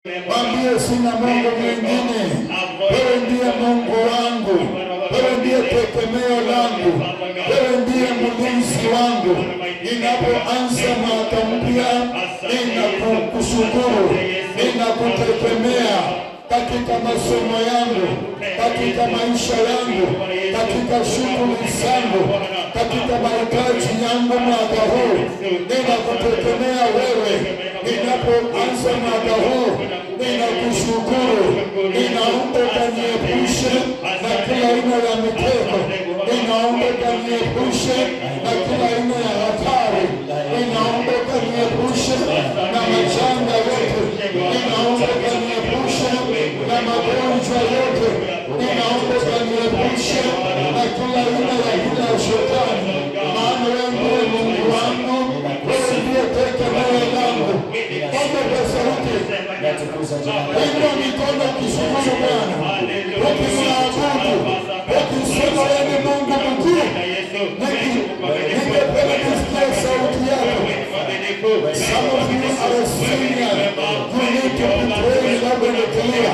Mwambie sina Mungu mwingine, wewe ndiye Mungu wangu, wewe ndiye tegemeo langu, wewe ndiye mlinzi wangu. Ninapoanza mwaka mpya, ninakushukuru, ninakutegemea katika masomo yangu, katika maisha yangu, katika shughuli zangu, katika mahitaji yangu mwaka huu, ninakutegemea wewe. Ninapoanza mwaka huu, ninakushukuru, ninaomba ukaniepushe na kila aina ya mitego, ninaomba ukaniepushe na kila aina ya hatari, ninaomba ukaniepushe na majanga yote, ninaomba ukaniepushe na magonjwa yote, ninaomba ukaniepushe na kila aina ya hila ya shetani, maana wewe ndiye Mungu wangu, wewe ndiye tegemeo langu. Omba kwa sauti, inua mikono ukishukuru Bwana, ukimwabudu, ukisema wewe ni Mungu mkuu. Ningependa nisikie sauti yako. Some of you are senior. You need to be praying loud and clear.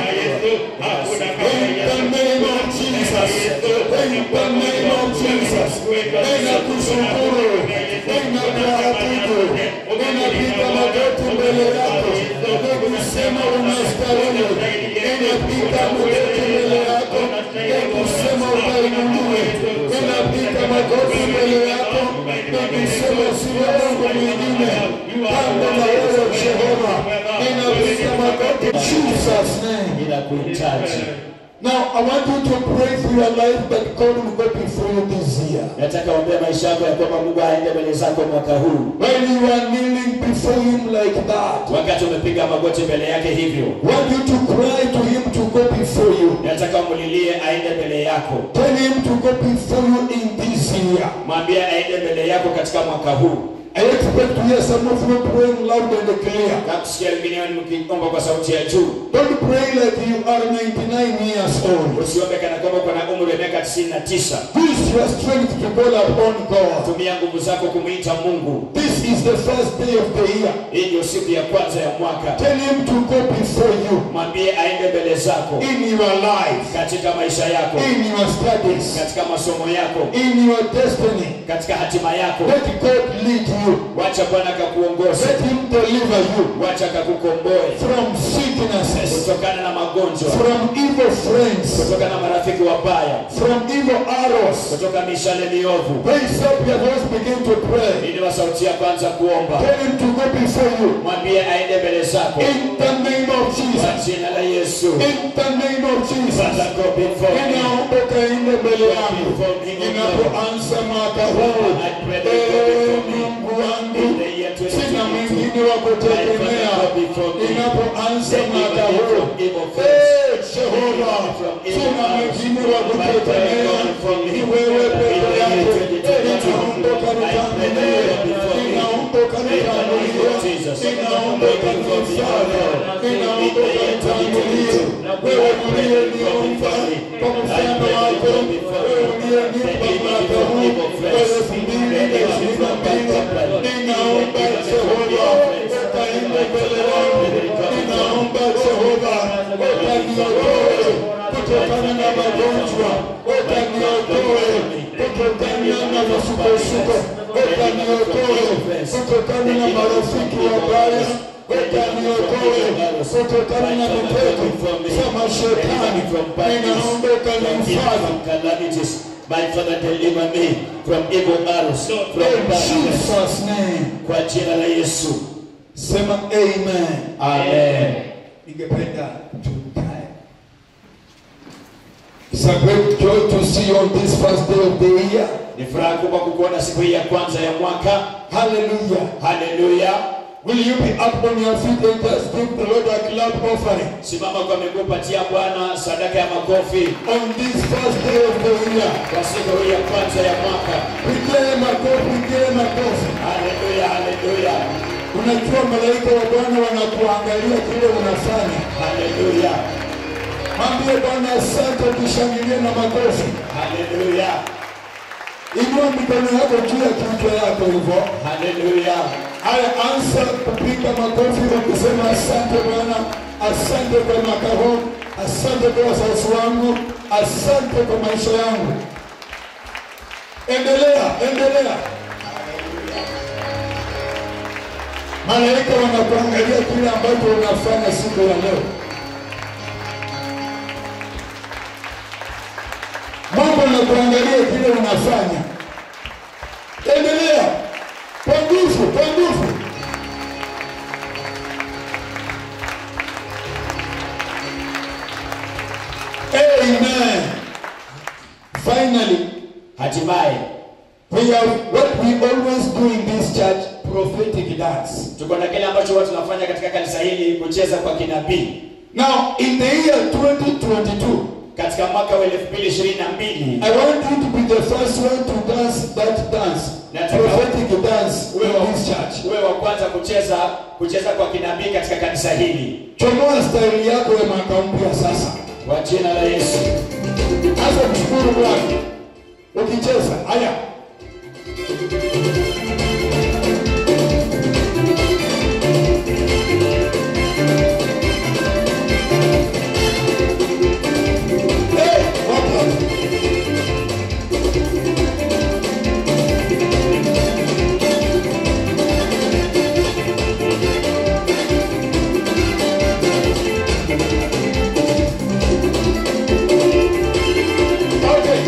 In the name of Jesus. In the name of Jesus. Ninakushukuru. Ninakuabudu. Ninapiga magoti mbele yako. Nikusema unastahili. Ninapiga magoti mbele yako. Nikusema ukainuliwe. Ninapiga magoti mbele yako. Nikusema sina Mungu mwingine. Kando na wewe Jehova. Ninapiga magoti. In Jesus name. Ninakuhitaji. Now I want you to pray for your life that God will go before you this year. Nataka ombea maisha yako ya kwamba Mungu aende mbele zako mwaka huu. When you are kneeling before Him like that, Wakati umepiga magoti mbele yake hivyo, want you to cry to Him to go before you. nataka umulilie aende mbele yako. Tell Him to go before you in this year. Mwambie aende mbele yako katika mwaka huu. I expect to hear some of you praying loud and clear. Nakusikia wengine wenu mkiomba kwa sauti ya juu. Don't pray like you are 99 years old. Usiombe kana kwamba uko na umri wa miaka 99. Use your strength to call upon God. Tumia nguvu zako kumwita Mungu. This is the first day of the year. Hii ndio siku ya kwanza ya mwaka. Tell Him to go before you Mwambie aende mbele zako in your life, katika maisha yako, in your studies, katika masomo yako, in your destiny. katika hatima yako. Let God lead you. Wacha Bwana akakuongoze, Let Him deliver you wacha akakukomboe from sicknesses, kutokana na magonjwa, from evil friends, kutokana na marafiki wabaya, from evil arrows. kutoka mishale miovu. Raise up your voice, begin to pray. Ili wa sauti ya kwanza kuomba, Tell Him to go before you. mwambie aende mbele zako In the name of kwa Jesus. jina la Yesu. In the name of Jesus. Father, go before me. Ninaomba ukaende mbele yangu ninapoanza mwaka huu. Ee Mungu wangu, sina mwingine wa kutegemea ninapoanza mwaka huu. Ee Jehova, sina mwingine wa kutegemea, ni wewe peke yako. Ninaomba ukanitangulie, ninaomba ukanitangulie, ninaomba ukanifanye, ninaomba ukanitangulie. Wewe uliyeniumba kwa mfano wako, wewe uliyenipa mwaka huu wa elfu mbili ishirini na mbili. Ninaomba Jehova ukaende mbele yangu, ninaomba Jehova ukaniokoe kutokana na magonjwa, ukaniokoe kutokana na masukosuko, ukaniokoe kutokana na marafiki wabaya, ukaniokoe kutokana na mitego za mashetani. Ninaomba ukanihifadhi calamities. My Father, deliver me from evil arrows, from in bad Jesus name. kwa jina la Yesu. Sema amen. Amen. Ningependa tukae. It's a great joy to see you on this first day of the year. Ni furaha kubwa kukuona siku hii ya kwanza ya mwaka. Hallelujah. Haleluya. Will you be up on your feet and just give the Lord a clap offering Simama kwa miguu, patia Bwana sadaka ya makofi on this first day of the year? kwa siku hii ya kwanza ya mwaka. Pigie makofi, pigie makofi. Haleluya, haleluya, Unajua malaika wa Bwana wanakuangalia kile unafanya. haleluya, Mwambie Bwana asante, tushangilie na makofi. haleluya, Inua mikono yako juu ya kichwa yako hivyo. haleluya. Haya, anza kupiga makofi ukisema asante Bwana, asante kwa mwaka huu, asante kwa wazazi wangu, asante kwa maisha yangu. Endelea, endelea. Malaika wanakuangalia kile ambacho unafanya siku ya leo. Mungu anakuangalia kile unafanya. Endelea kwa nguvu, kwa nguvu. Amen. Finally, hatimaye we have what we always do in this church, prophetic dance. tuko na kile ambacho huwa tunafanya katika kanisa hili kucheza kwa kinabii Now, in the year 2022, katika mwaka wa 2022 I want you to be the first one to dance that dance, Nataka- prophetic dance uwe wa, in this church. uwe wa kwanza kucheza kucheza kwa kinabii katika kanisa hili Chomoa staili yako ya mwaka mpya sasa. kwa jina la Yesu. Anza kushukuru Bwana ukicheza. Haya, Eh, wapo. Okay.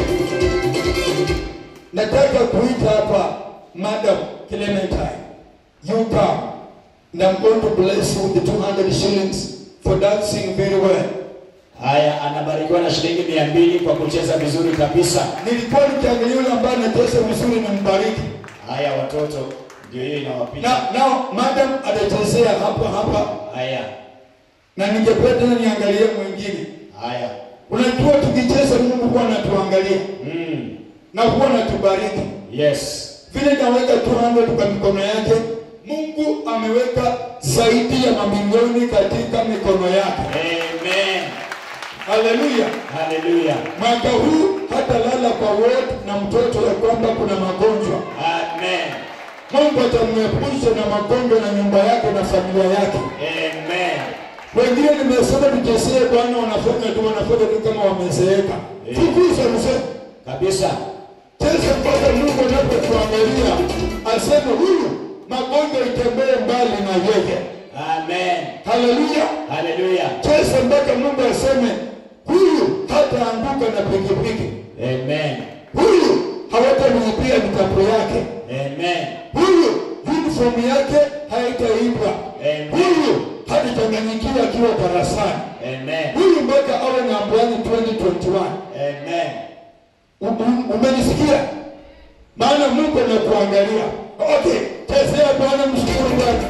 Nataka kuita hapa Madam Clementine. You come. And I'm going to bless you with the 200 shillings for dancing very well. Haya, anabarikiwa na shilingi mia mbili kwa kucheza vizuri kabisa. Nilikuwa nikiangalia yule ambaye anacheza vizuri na mbariki. Haya watoto, ndio hiyo inawapita. Na now madam atachezea hapa hapa Haya, na ningependa niangalie mwingine. haya, Unajua tukicheza Mungu huwa anatuangalia mm. na huwa anatubariki. Yes, vile naweka 200 kwa mikono yake, Mungu ameweka zaidi ya mamilioni katika mikono yake. amen, Haleluya! haleluya, Mwaka huu hata lala kwa ward na mtoto ya kwamba kuna magonjwa. amen, Mungu atamwepusha na magonjwa na nyumba yake na familia yake. amen, Wengine nimesema tuchezee Bwana, wanafanya tu wanafanya tu kama wamezeeka. Eh. Fukuza mzee, kabisa, cheza mpaka Mungu anapotuangalia aseme huyu magonjwa itembee mbali na yeye. amen, Haleluya! haleluya, Cheza mpaka Mungu aseme huyu hataanguka na pikipiki, amen, huyu hawatamlipia mitapo yake, amen, huyu uniform yake haitaibwa, Amen. huyu hatachanganyikiwa akiwa darasani, amen, huyu mpaka awe nambani 2021. amen. U- u- Umenisikia? Maana Mungu anakuangalia. Okay, chezea Bwana, mshukuru Bwana.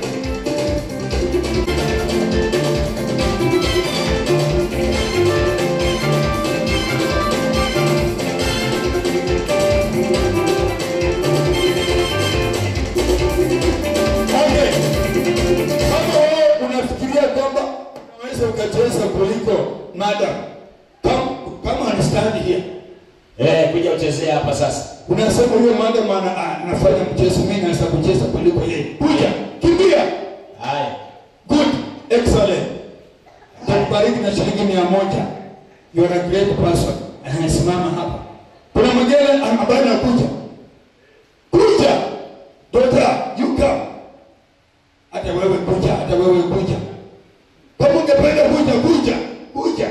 Okay. Kama wewe unafikiria kwamba unaweza ukacheza kuliko madam, kama kama understand here Eh, kuja uchezee hapa sasa. unasema huyo madam ana- ah, anafanya mchezo, mimi naweza kucheza kuliko yeye. Kuja, kimbia. Haya, Good, excellent. Takubariki na shilingi mia moja. You are a great person. Anasimama hapa. Kuna mwingine ambaye anakuja. Kuja. Daughter, you come. Hata wewe kuja, hata wewe kuja. Kama ungependa kuja, kuja, kuja.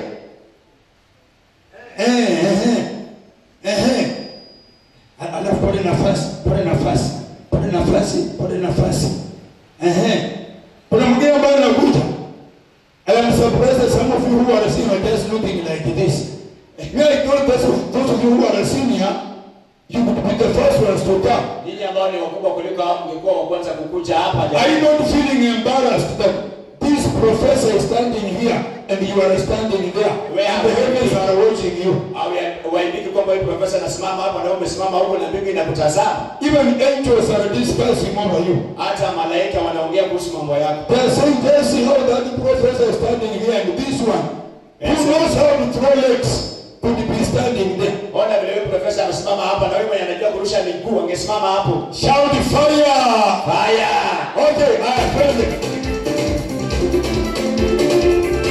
Eh, eh, eh. Eh. Al- Alafu pole nafasi, pole nafasi, pole nafasi, pole nafasi. Eh. Kuna mwingine ambaye anakuja. I am surprised that some of you who are senior are just looking like this. Me, I told those of, those of you who are senior, you would be the first ones to come. ninyi ambao ni wakubwa kuliko hao mngekuwa wa kwanza kukuja hapa Are you jamani. not feeling embarrassed that this professor is standing here and you are standing there? Where and the are you? heavens are watching you. Au ya- waibiki kwamba huyu profesa anasimama hapa na wewe umesimama huko na mbingu inakutazama. Even angels are discussing over you. Hata malaika wanaongea kuhusu mambo yako. They are saying, just see how that professor is standing here and this one, Yes. who knows how to throw legs, could be standing there. Ona vile huyu profesa amesimama hapa na wewe mwenye anajua kurusha miguu angesimama hapo. Shout fire! Haya. Okay, haya twende.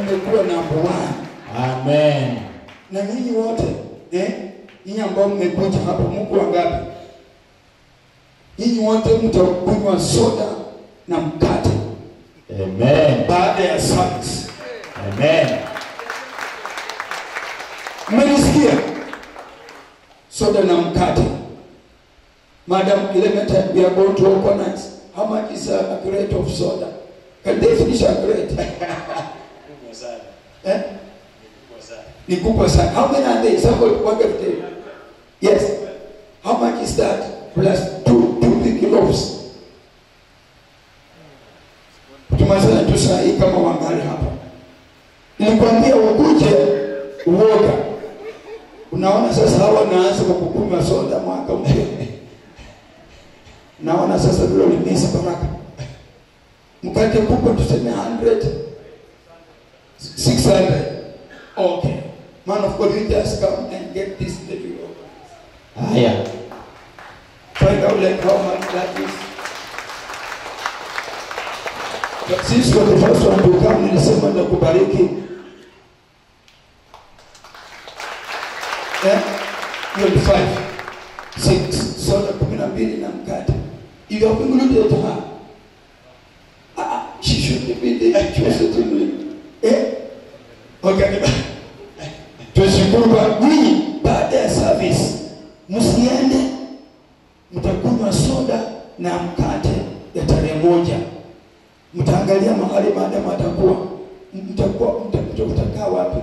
mmekuwa number one. Amen. Na nyinyi wote eh, nyinyi ambao mmekuja hapa, mko wangapi? Nyinyi wote mtakunywa soda na mkate Amen. baada ya service. Amen. Mmenisikia? Soda na mkate. Madam Kilemeta, we are going to organize. How much is a, a crate of soda? Can they finish a crate? eh? Ni kubwa sana. How many are they? Somebody what if they? Yes. How much is that? Plus two two big loaves. Tumazana tu saa hii kama wangali hapa. Nilikwambia ukuje uoga. Unaona sasa hawa naanza kwa kukunywa soda mwaka mpya. Naona sasa vile ulimisa baraka. Mkate kubwa tuseme 100 600. Okay. Man of God, you just come and get this little yoke. Haya. Find out like how much that is. But since you're the first one to come, nilisema ndakubariki. Eh? Hiyo ni five. Six. Soda kumi na mbili na mkate. You have included her. Ah, she should be there. She was sitting Eh? Okay. Tushukuru kwa nyinyi baada ya service. Msiende mtakunywa soda na mkate ya tarehe moja. Mtaangalia mahali maadamu atakuwa mtakuwa mta- mtakaa wapi?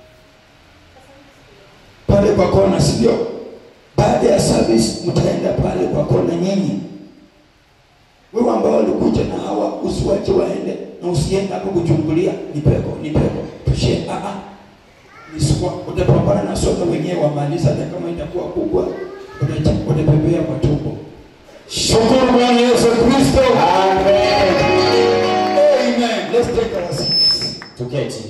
Pale kwa kona, si ndio? Baada ya service mtaenda pale kwa kona nyinyi. Wewe ambao walikuja na hawa usiwache waende na usiende hapo kuchungulia ni pepo, ni pepo. Tushie ah ah. Nisikuwa utapambana na soda wenyewe wamaliza hata kama itakuwa kubwa uta- utapepea kwa tumbo. Shukuru Bwana Yesu Kristo. Amen. Amen. Let's take our seats. Tuketi.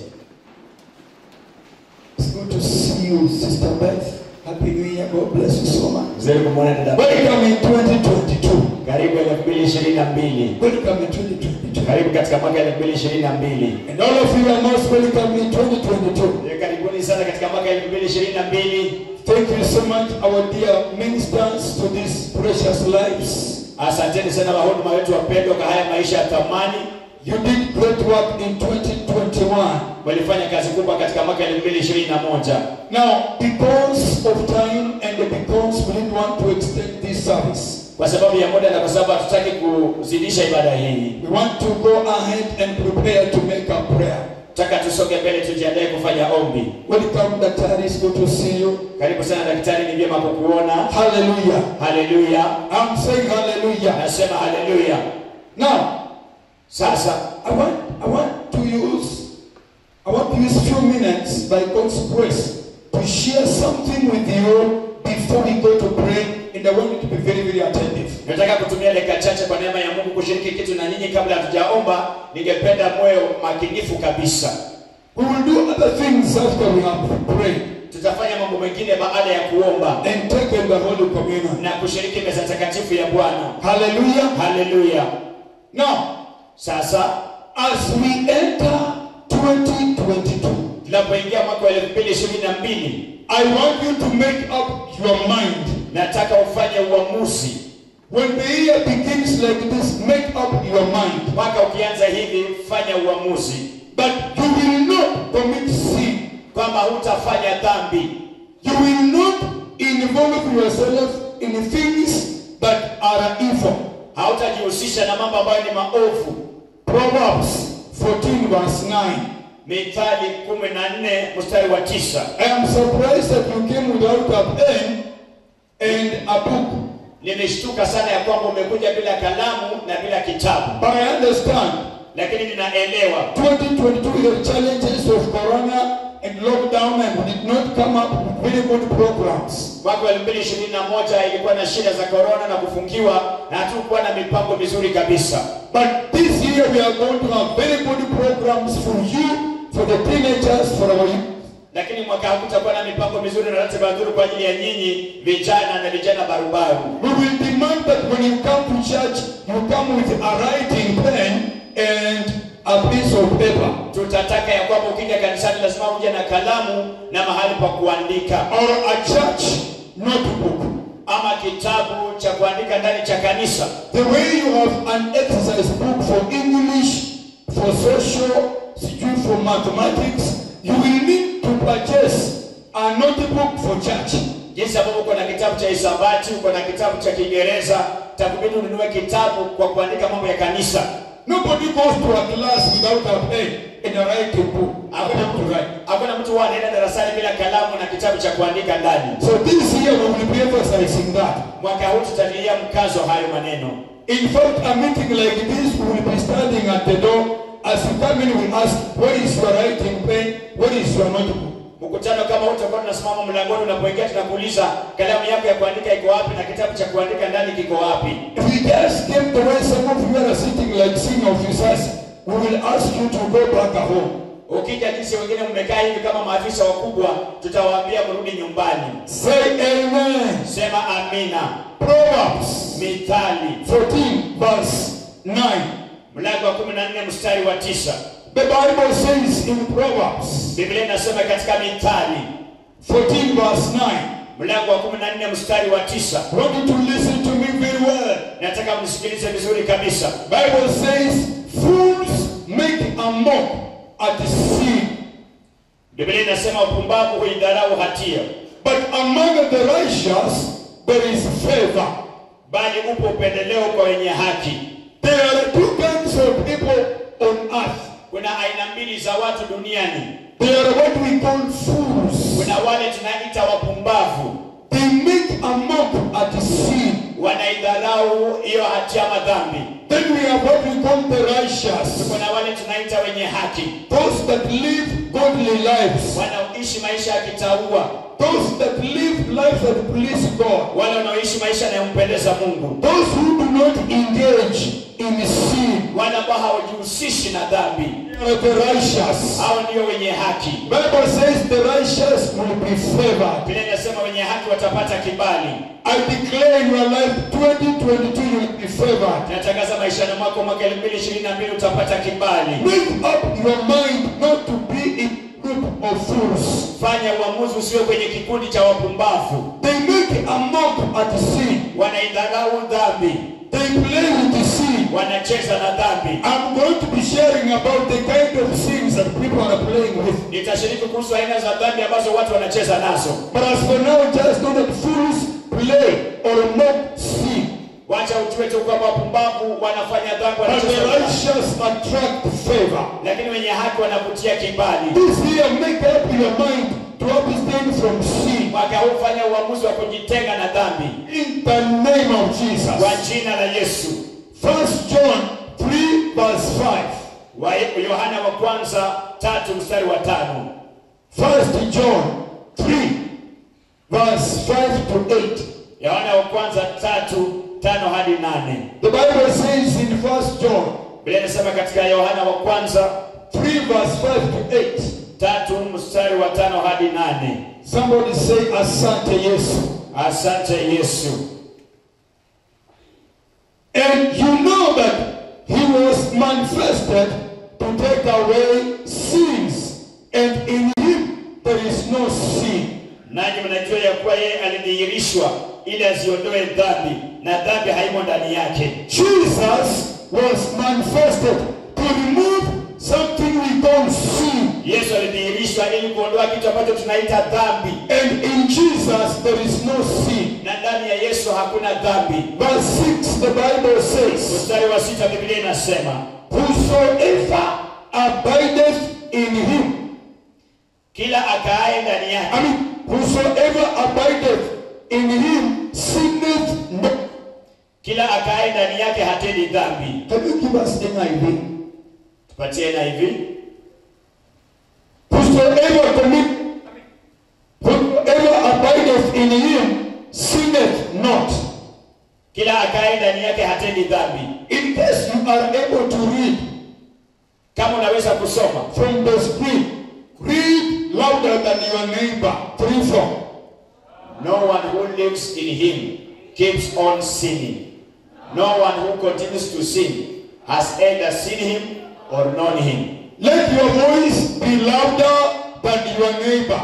It's good to see you, Sister Beth. Happy New Year. God bless you so much. Mzee kumwona dada. Welcome in 2022. Karibu 2022. Welcome in 2022. Karibu katika mwaka 2022. And all of you are most welcome in 2022. Eh, Karibuni sana katika mwaka 2022. Thank you so much, our dear ministers, to these precious lives. Asanteni sana wahuduma wetu wapendwa kwa haya maisha ya thamani. You did great work in 2021. Walifanya kazi kubwa katika mwaka 2021. Now, because of time and because we didn't want to extend this service, Kwa sababu ya muda na kwa sababu hatutaki kuzidisha ibada hii. we want to go ahead and prepare to make a prayer. Nataka tusonge mbele tujiandae kufanya ombi. Welcome, Dr. It's good to see you. Karibu sana daktari, ni vyema kukuona. Hallelujah. Haleluya. I'm saying hallelujah. Nasema haleluya. Now, Sasa I want I want to use I want to use few minutes by God's grace to share something with you before we go to pray, and I want you to be very, very attentive. nataka kutumia dakika chache kwa neema ya Mungu kushiriki kitu na nyinyi kabla hatujaomba. Ningependa moyo makinifu kabisa. We will do other things after we have prayed Tutafanya mambo mengine baada ya kuomba and take in the Holy Communion. na kushiriki meza takatifu ya Bwana. Hallelujah. Haleluya. Now, Sasa as we enter 2022, tunapoingia mwaka wa 2022 I want you to make up your mind. nataka ufanye uamuzi. When the year begins like this, make up your mind. Mwaka ukianza hivi, fanya uamuzi But you will not commit sin. kwamba hutafanya dhambi, You will not involve yourself in things that are evil. hautajihusisha na mambo ambayo ni maovu. Proverbs 14 verse 9. Mithali 14 mstari wa tisa. I am surprised that you came without a pen and a book. Nimeshtuka sana ya kwamba umekuja bila kalamu na bila kitabu, But I understand lakini ninaelewa 2022 the challenges of corona and lockdown and we did not come up with very good programs. mwaka wa 2021 ilikuwa na shida za korona na kufungiwa na hatukuwa na mipango mizuri kabisa, But this year we are going to have very good programs for you, for the teenagers, for our youth. lakini mwaka huu kutakuwa na mipango mizuri na ratiba nzuri kwa ajili ya nyinyi vijana na vijana barubaru. We will demand that when you come to church, you come with a writing pen and a piece of paper tutataka ya kwamba ukija kanisani lazima uje na kalamu na mahali pa kuandika or a church notebook. ama kitabu cha kuandika ndani cha kanisa The way you have an exercise book for English, for social, sijui for mathematics, you will need to purchase a notebook for church. jinsi ambavyo uko na kitabu cha hisabati uko na kitabu cha kiingereza takubidi ununue kitabu kwa kuandika mambo ya kanisa Nobody goes to a class without a pen and a writing book. A hakuna pen to mtu write. hakuna mtu huwa anaenda darasani bila kalamu na kitabu cha kuandika ndani So this year we will be emphasizing that. mwaka huu tutatilia mkazo hayo maneno In fact, a meeting like this, we will be standing at the door. As you come in, we ask, where is your writing pen? Where is your notebook? mkutano kama huu utakuwa tunasimama mlangoni unapoingia tunakuuliza kalamu yako ya kuandika iko wapi na kitabu cha kuandika ndani kiko wapi If we just came the way some of you are sitting like senior officers, we will ask you to go back home. ukija jinsi wengine mmekaa hivi kama maafisa wakubwa tutawaambia mrudi nyumbani Say amen. sema amina Proverbs mithali 14, verse 9. mlango wa 14 mstari wa tisa The Bible says in Proverbs biblia inasema katika mithali 14, verse 9. mlango wa 14 mstari wa tisa I want you to listen to me very well. nataka mnisikilize vizuri kabisa Bible says, fools make a mock at sin, biblia inasema wapumbavu huidharau hatia but among the righteous there is favor. bali upo upendeleo kwa wenye haki There are two kinds of people on earth. kuna aina mbili za watu duniani They are what we call fools. kuna wale tunaita wapumbavu They make a mock at sin. wanaidharau hiyo hatia madhambi Then we have what we call the righteous. kuna wale tunaita wenye haki Those that live godly lives. wanaoishi maisha ya kitaua Those that live lives that please God. wale wanaoishi maisha yanayompendeza mungu Those who do not engage in sin. wale ambao hawajihusishi na dhambi They are the righteous. hao ndio wenye haki Bible says the righteous will be favored. vile inasema wenye haki watapata kibali I declare in your life 2022 you will be favored. natangaza maishani mwako mwaka 2022 utapata kibali Make up your mind not to be in group of fools. fanya uamuzi usiwe kwenye kikundi cha wapumbavu They make a mock at sin. wanaidharau dhambi They play with the sin. wanacheza na dhambi I'm going to be sharing about the kind of sins that people are playing with. nitashiriki kuhusu aina za dhambi ambazo watu wanacheza nazo But as for now, just know that fools play or mock sin. wacha ujue tu kwamba wapumbavu wanafanya dhambi But the wanacheza na dhambi. righteous attract favor. lakini wenye haki wanavutia kibali This year, make up your mind to abstain from sin. mwaka huu fanya uamuzi wa kujitenga na dhambi In the name of kwa Jesus. jina la yesu First John 3 verse 5. wa yohana wa kwanza tatu mstari wa tano First John 3 verse 5 to 8. yohana wa kwanza tatu tano hadi nane The Bible says in First John bila inasema katika yohana wa kwanza 3 verse 5 to 8. tatu mstari wa tano hadi nane Somebody say Asante Yesu. asante yesu And you know that he was manifested to take away sins. And in him there is no sin. nanyi mnajua ya kuwa yeye alidhihirishwa ili aziondoe dhambi na dhambi haimo ndani yake Jesus was manifested to remove something we call sin. yesu alidhihirishwa ili kuondoa kitu ambacho tunaita dhambi And in Jesus there is no sin. na ndani ya yesu hakuna dhambi Verse 6, the Bible says, mstari wa sita biblia inasema Whosoever abideth in him, kila akaaye ndani yake I mean, whosoever abideth in him sinneth not. kila akaaye ndani yake hatendi dhambi Can you give us NIV? tupatie na hivi Whosoever commit, whosoever abideth in him sinneth not. kila akaaye ndani yake hatendi dhambi In case you are able to read kama unaweza kusoma from the screen, read louder than your neighbor. Three, four. no one who lives in him keeps on sinning no one who continues to sin has either seen him or known him. Let your voice be louder than your neighbor.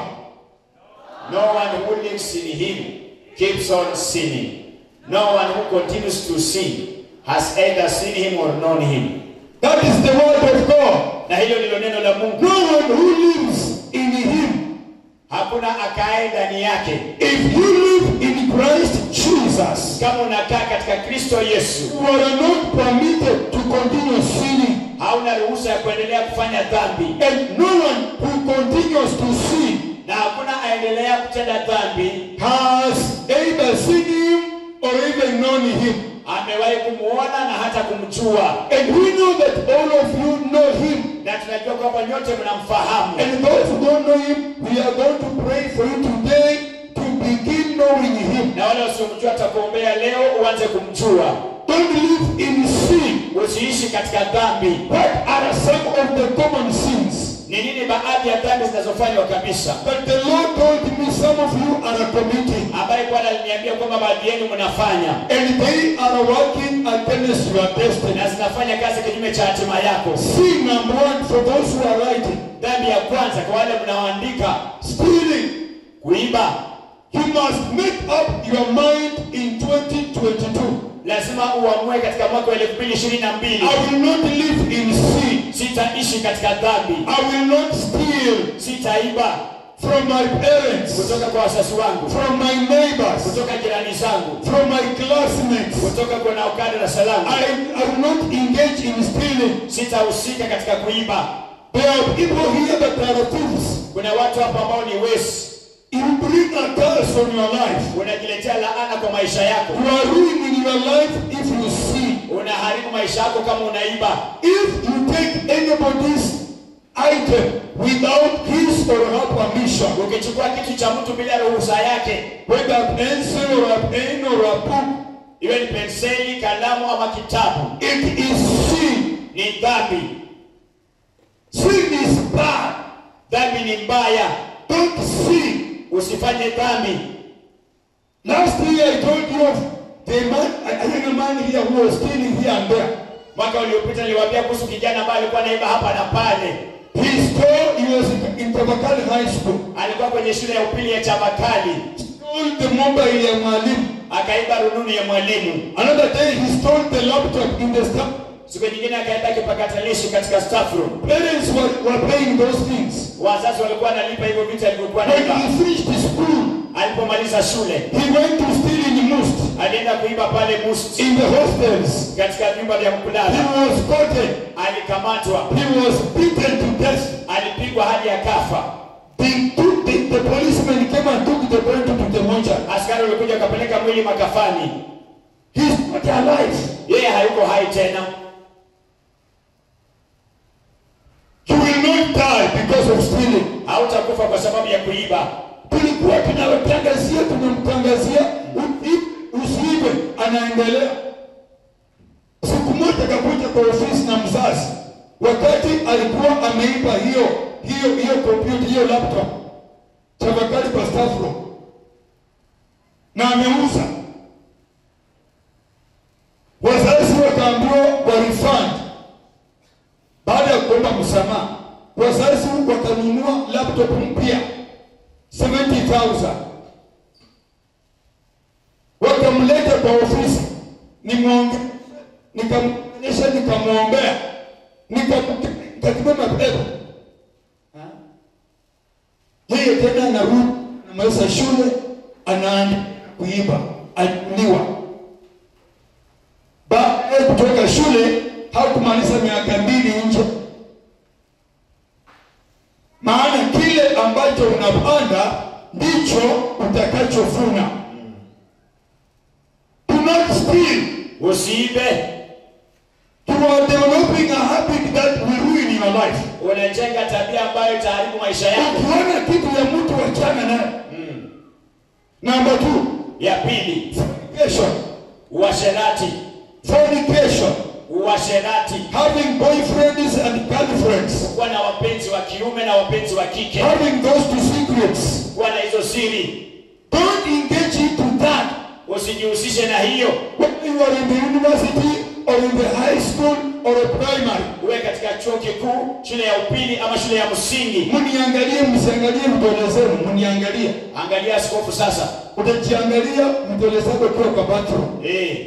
No one who lives in him keeps on sinning. No one who continues to sin has either seen him or known him. That is the word of God. Na hilo ndilo neno la Mungu. No one who lives in him. Hakuna akae ndani yake. If you live in Christ Jesus, Kama unakaa katika Kristo Yesu, you are not permitted to continue sinning. hauna ruhusa ya kuendelea kufanya dhambi, And no one who continues to sin na hakuna aendelea kutenda dhambi has either seen him or even known him. amewahi kumwona na hata kumjua. And we know that all of you know him. Na tunajua kwamba nyote mnamfahamu, And those who don't know him, we are going to pray for you today to begin knowing him. na wale wasiomjua takuombea leo uanze kumjua. Don't live in sin. Usiishi katika dhambi. What are some of the common sins Ni nini baadhi ya dhambi zinazofanywa kabisa, that the Lord told me some of you are committing? ambaye Bwana aliniambia kwamba baadhi yenu mnafanya And they are working against your destiny. na zinafanya kazi kinyume cha hatima yako? Sin number one for those who are writing. Dhambi ya kwanza kwa wale mnaoandika, Stealing. kuiba. You must make up your mind in 2022. Lazima uamue katika mwaka wa elfu mbili ishirini na mbili I will not live in sin. sitaishi katika dhambi, I will not steal sitaiba from my parents, kutoka kwa wazazi wangu, from my neighbors, kutoka jirani zangu, from my classmates. kutoka kwa naokada darasa langu. I, I will not engage in stealing. Sitahusika katika kuiba. There are people here that are thieves. Kuna watu hapa ambao ni wezi, You bring a curse on your life. unajiletea laana kwa maisha yako, You are ruining your life if you steal. unaharibu maisha yako kama unaiba. If you take anybody's item without his or her permission, Ukichukua kitu cha mtu bila ruhusa yake, whether a pencil or a pen or a book, iwe ni penseli, kalamu ama kitabu, it is sin. ni dhambi. Sin is bad. Dhambi ni mbaya, Don't sin. usifanye dhambi. Last year I told you of the man, a a young man here who was stealing here and there. Mwaka uliopita niliwaambia kuhusu kijana ambaye alikuwa naiba hapa na pale. He stole, he was in, in Tabakali High School. Alikuwa kwenye shule ya upili ya Chabakali, Stole the mobile ya mwalimu. akaiba rununu ya mwalimu. Another day he stole the laptop in the staff. Siku nyingine akaiba kipakatalishi katika staff room. Parents were, were paying those things. Wazazi walikuwa wanalipa hivyo vitu alivyokuwa When naiba. he finished school, Alipomaliza shule, he went to steal in Must, alienda kuiba pale Must in the hostels. katika vyumba vya He kulala. was caught. Alikamatwa, He was beaten to death. alipigwa hadi akafa. They took the, the policeman came and took the body to the mortuary. Askari walikuja wakapeleka mwili makafani. He's not alive. Yeye hayuko hai tena. He will not die because of stealing. Hautakufa kwa sababu ya kuiba. Tulikuwa tunawatangazia, tunamtangazia usi- usiibe, anaendelea. Siku moja akakuja kwa ofisi na mzazi, wakati alikuwa ameiba hiyo hiyo hiyo kompyuta hiyo laptop Chavakali kwa staff room na ameuza. Wazazi wakaambiwa wa refund baada ya kuomba msamaha, wazazi wakanunua laptop mpya 70,000 wakamleta kwa ofisi, nimwonge nikamonyesha, nikamwombea, nikakibeba mapepo. Yeye tena anarudi anamaliza shule, anaanza kuiba, aliuliwa. Baada ya kutoka shule hakumaliza miaka mbili nje, maana kile ambacho unapanda ndicho utakachovuna. Do not steal. Usiibe. You are developing a habit that will ruin your life. Unajenga tabia ambayo itaharibu maisha yako. Ukiona kitu ya mtu wachana naye. Number two, Ya pili, fornication. uasherati. Fornication. Uasherati, Having boyfriends and girlfriends. kuwa na wapenzi wa kiume na wapenzi wa kike, Having those two secrets. kuwa na hizo siri. Don't engage into that. Usijihusishe na hiyo. When you are in the university or in the high school or a primary. uwe katika chuo kikuu shule ya upili ama shule ya msingi Mniangalie, msiangalie vidole zenu, mniangalie. angalia askofu sasa Utajiangalia vidole zako ukiwa kwa bathroom. eh,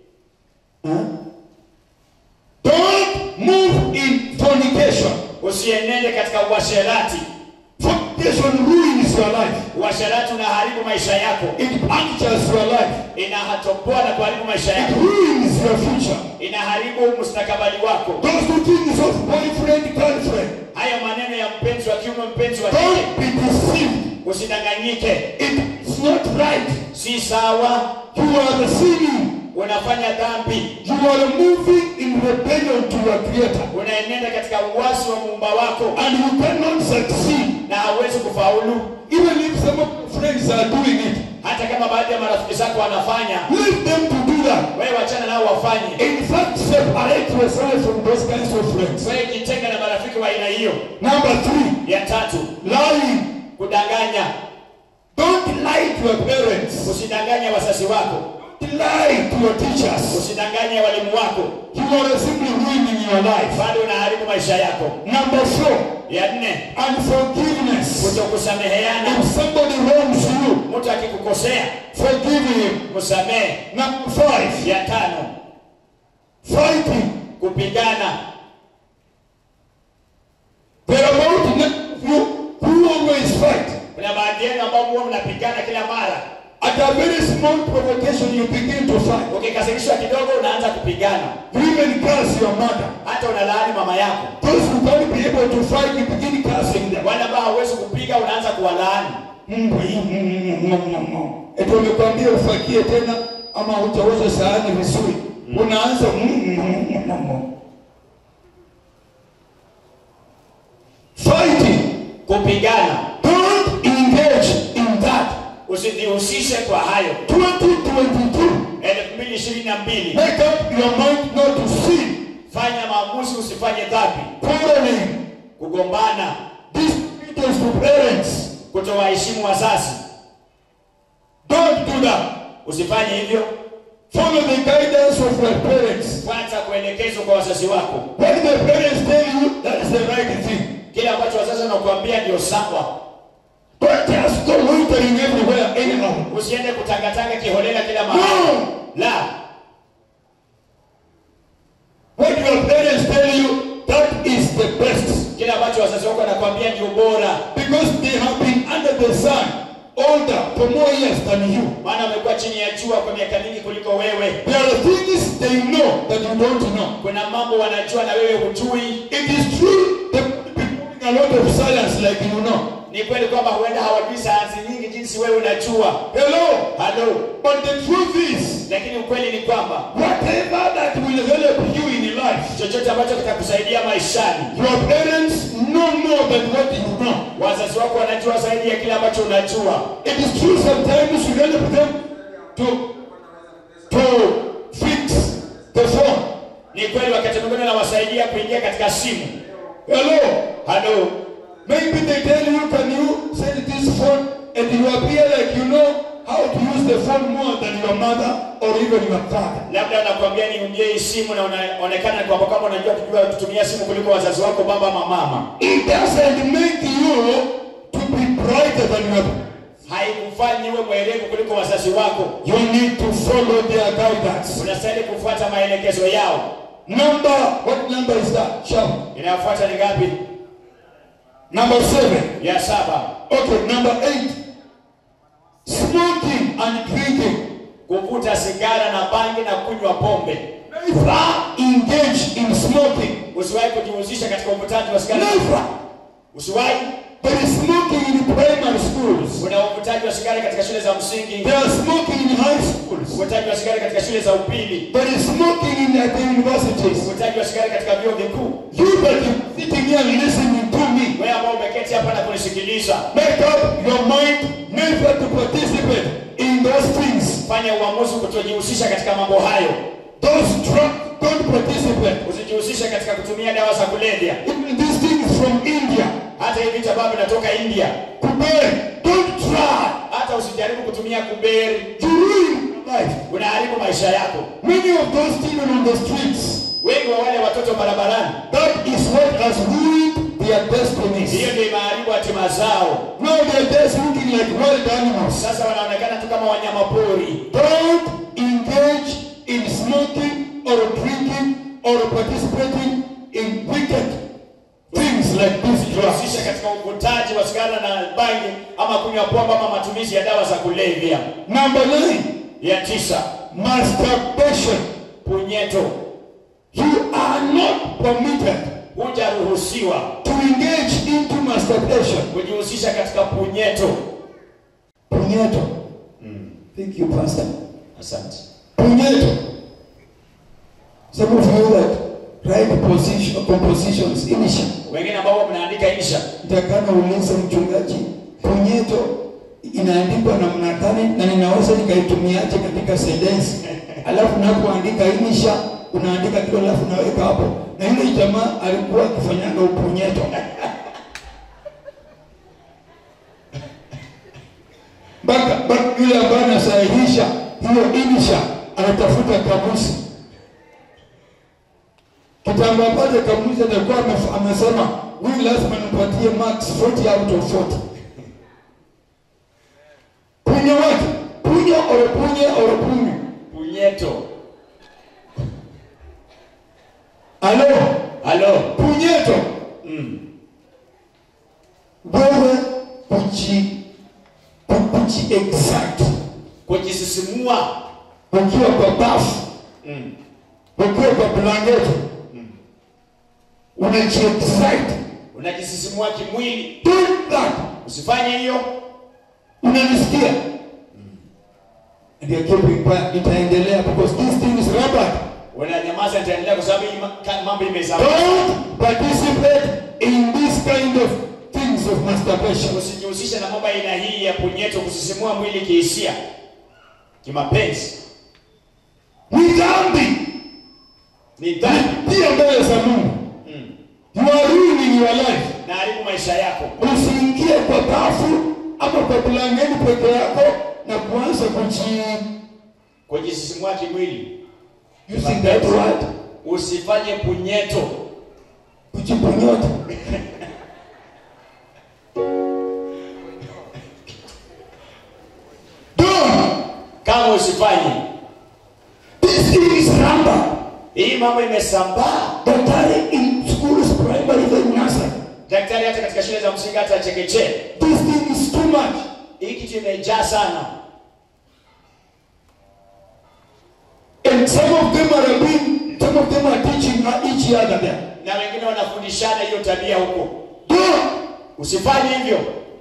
Don't move in fornication. usienende katika uasherati Fornication ruins your life. uasherati unaharibu maisha yako It punctures your life. inahatopoa na kuharibu maisha It yako ruins your future. inaharibu mustakabali wako Those two things of boyfriend, girlfriend. hayo maneno ya mpenzi wa kiume mpenzi wa kike Don't be deceived. usidanganyike It's not right. si sawa You are sinning. unafanya dhambi You are moving in rebellion to your Creator. unaenenda katika uwasi wa muumba wako And you cannot succeed. na hauwezi kufaulu Even if some of your friends are doing it. hata kama baadhi ya marafiki zako wanafanya Leave them to do that. wewe wachana nao wafanye In fact, separate yourself from those kinds of friends. wewe jitenga na marafiki wa aina hiyo Number three, ya tatu lying. kudanganya Don't lie to your parents. usidanganye wazazi wako Don't lie to your teachers. usidanganye walimu wako You are simply ruining your life. bado unaharibu maisha yako Number four, ya nne unforgiveness. kutokusameheana If somebody wrongs you, mtu akikukosea forgive him. msamehe Number five, ya tano fighting. kupigana There are about none of you who always fight. kuna baadhi yenu ambao huwa mnapigana kila mara At a very small provocation, you begin to fight. ukikasirishwa kidogo unaanza kupigana You even curse your mother. hata unalaani mama yako Those who can't be able to fight, you begin cursing them. wale ambao hauwezi kupiga unaanza kuwalaani Eti wamekwambia ufakie tena ama utauza sahani vizuri, unaanza fighting. kupigana Don't engage in that. usijihusishe kwa hayo 2022. elfu mbili ishirini na mbili Make up your mind not to sin, fanya maamuzi usifanye dhambi quarreling, kugombana disobedience to parents. kutowaheshimu wazazi Don't do that. usifanye hivyo Follow the guidance of your parents. kwanza kuelekezwa kwa wazazi wako What the parents tell you, that is the right thing. kile ambacho wazazi wanakuambia ndio sawa Don't just go loitering everywhere anyhow. usiende kutangatanga kiholela kila mahali No! la What your parents tell you, that is the best. kile ambacho wazazi wako wanakuambia ndio bora Because they have been under the sun older for more years than you. maana wamekuwa chini ya jua kwa miaka mingi kuliko wewe There are things they know that you don't know. kuna mambo wanajua na wewe hujui It is true they might be knowing a lot of science like you know. ni kweli kwamba huenda hawajui sayansi nyingi jinsi wewe unajua Hello? halo But the truth is, lakini ukweli ni kwamba whatever that will help you in life, chochote ambacho kitakusaidia maishani your parents know more than what you know. wazazi wako wanajua zaidi ya kile ambacho unajua It is true sometimes you help them to, to fix the phone. ni kweli wakati mwingine unawasaidia kuingia katika simu Hello? halo Maybe they tell you, can you send this phone and you appear like you know how to use the phone more than your mother or even your father. labda wanakuambia niungie hii simu na unaonekana kwamba kama unajua kujua kutumia simu kuliko wazazi wako baba ama mama It doesn't make you to be brighter than your haikufanyi uwe mwerevu kuliko wazazi wako You need to follow their guidance. unastahili kufuata maelekezo yao Number, what number is that? Shout. inayofuata ni ngapi Number seven. ya saba Okay, number eight. Smoking and drinking. kuvuta sigara na bangi na kunywa pombe Never engage in smoking. usiwahi kujihusisha katika uvutaji wa sigara Never. usiwahi There is smoking in primary schools. kuna uvutaji wa sigara katika shule za msingi There are smoking in high schools. uvutaji wa sigara katika shule za upili There is smoking in at the universities. uvutaji wa sigara katika vyuo vikuu You that you sitting here listening to me, wewe ambao umeketi hapa na kunisikiliza make up your mind never to participate in those things. fanya uamuzi kutojihusisha katika mambo hayo Those drugs don't participate. usijihusishe katika kutumia dawa za kulevya Even these things from India. hata hivi vitu ambavyo vinatoka india Today, don't try. hata usijaribu kutumia kuberi You ruin your life. unaharibu maisha yako Many of those children on the streets, wengi wa wale watoto barabarani That is what has ruined their destinies. hiyo ndio imeharibu hatima zao Now they're just looking like wild animals. sasa wanaonekana tu kama wanyama pori Don't engage in smoking or drinking or participating in wicked things like these drugs. kujihusisha katika uvutaji wa sigara na bangi ama kunywa pombe ama matumizi ya dawa za kulevya Number nine, ya tisa masturbation. punyeto You are not permitted hujaruhusiwa to engage into masturbation. kujihusisha katika punyeto Punyeto. Thank you, Pastor. asante Punyeto. Some of you that write position, compositions, initial. wengine ambao mnaandika insha Nitakana ulize mchungaji, punyeto inaandikwa namna gani na ninaweza nikaitumiaje katika sentensi? Alafu napoandika inisha unaandika kile alafu naweka hapo. Na yule jamaa alikuwa akifanyaga upunyeto. Mpaka mpaka yule ambaye anasahihisha hiyo inisha anatafuta kamusi. Kitambo ambacho kamusi atakuwa amef- amesema huyu lazima nipatie max 40 out of 40. Punyo wake, punyo ore punye ore punyo. punyeto Alo, halo punyeto. mm. Wewe kuji kuji exact. kujisisimua Ukiwa kwa bafu, mm. ukiwa kwa blanketi. Unaji exact. unajisisimua kimwili Do that. usifanye hiyo Unanisikia? Ndio kipi kwa itaendelea because this thing is rubber. unanyamaza nitaendelea kwa sababu hii ma- ka- mambo imezama Don't participate in this kind of things of masturbation. usijihusishe na mambo ya aina hii ya punyeto kusisimua mwili kihisia kimapenzi Ni dhambi. ni dhambi Pia mbele za Mungu. mm. You are ruining your life. na haribu maisha yako Usiingie kwa bafu ama kwa blanketi peke yako na kuanza kuji kujisisimua kimwili using that word usifanye punyeto kujiponyota. Don't. kama usifanye This thing is rubber. hii mambo imesambaa Daktari in schools, primary, even nursery. daktari hata katika shule za msingi hata chekechea This thing is too much. hii kitu imejaa sana And some of them are being, some of them are teaching each other there. na wengine wanafundishana hiyo tabia huko Don't. usifanye hivyo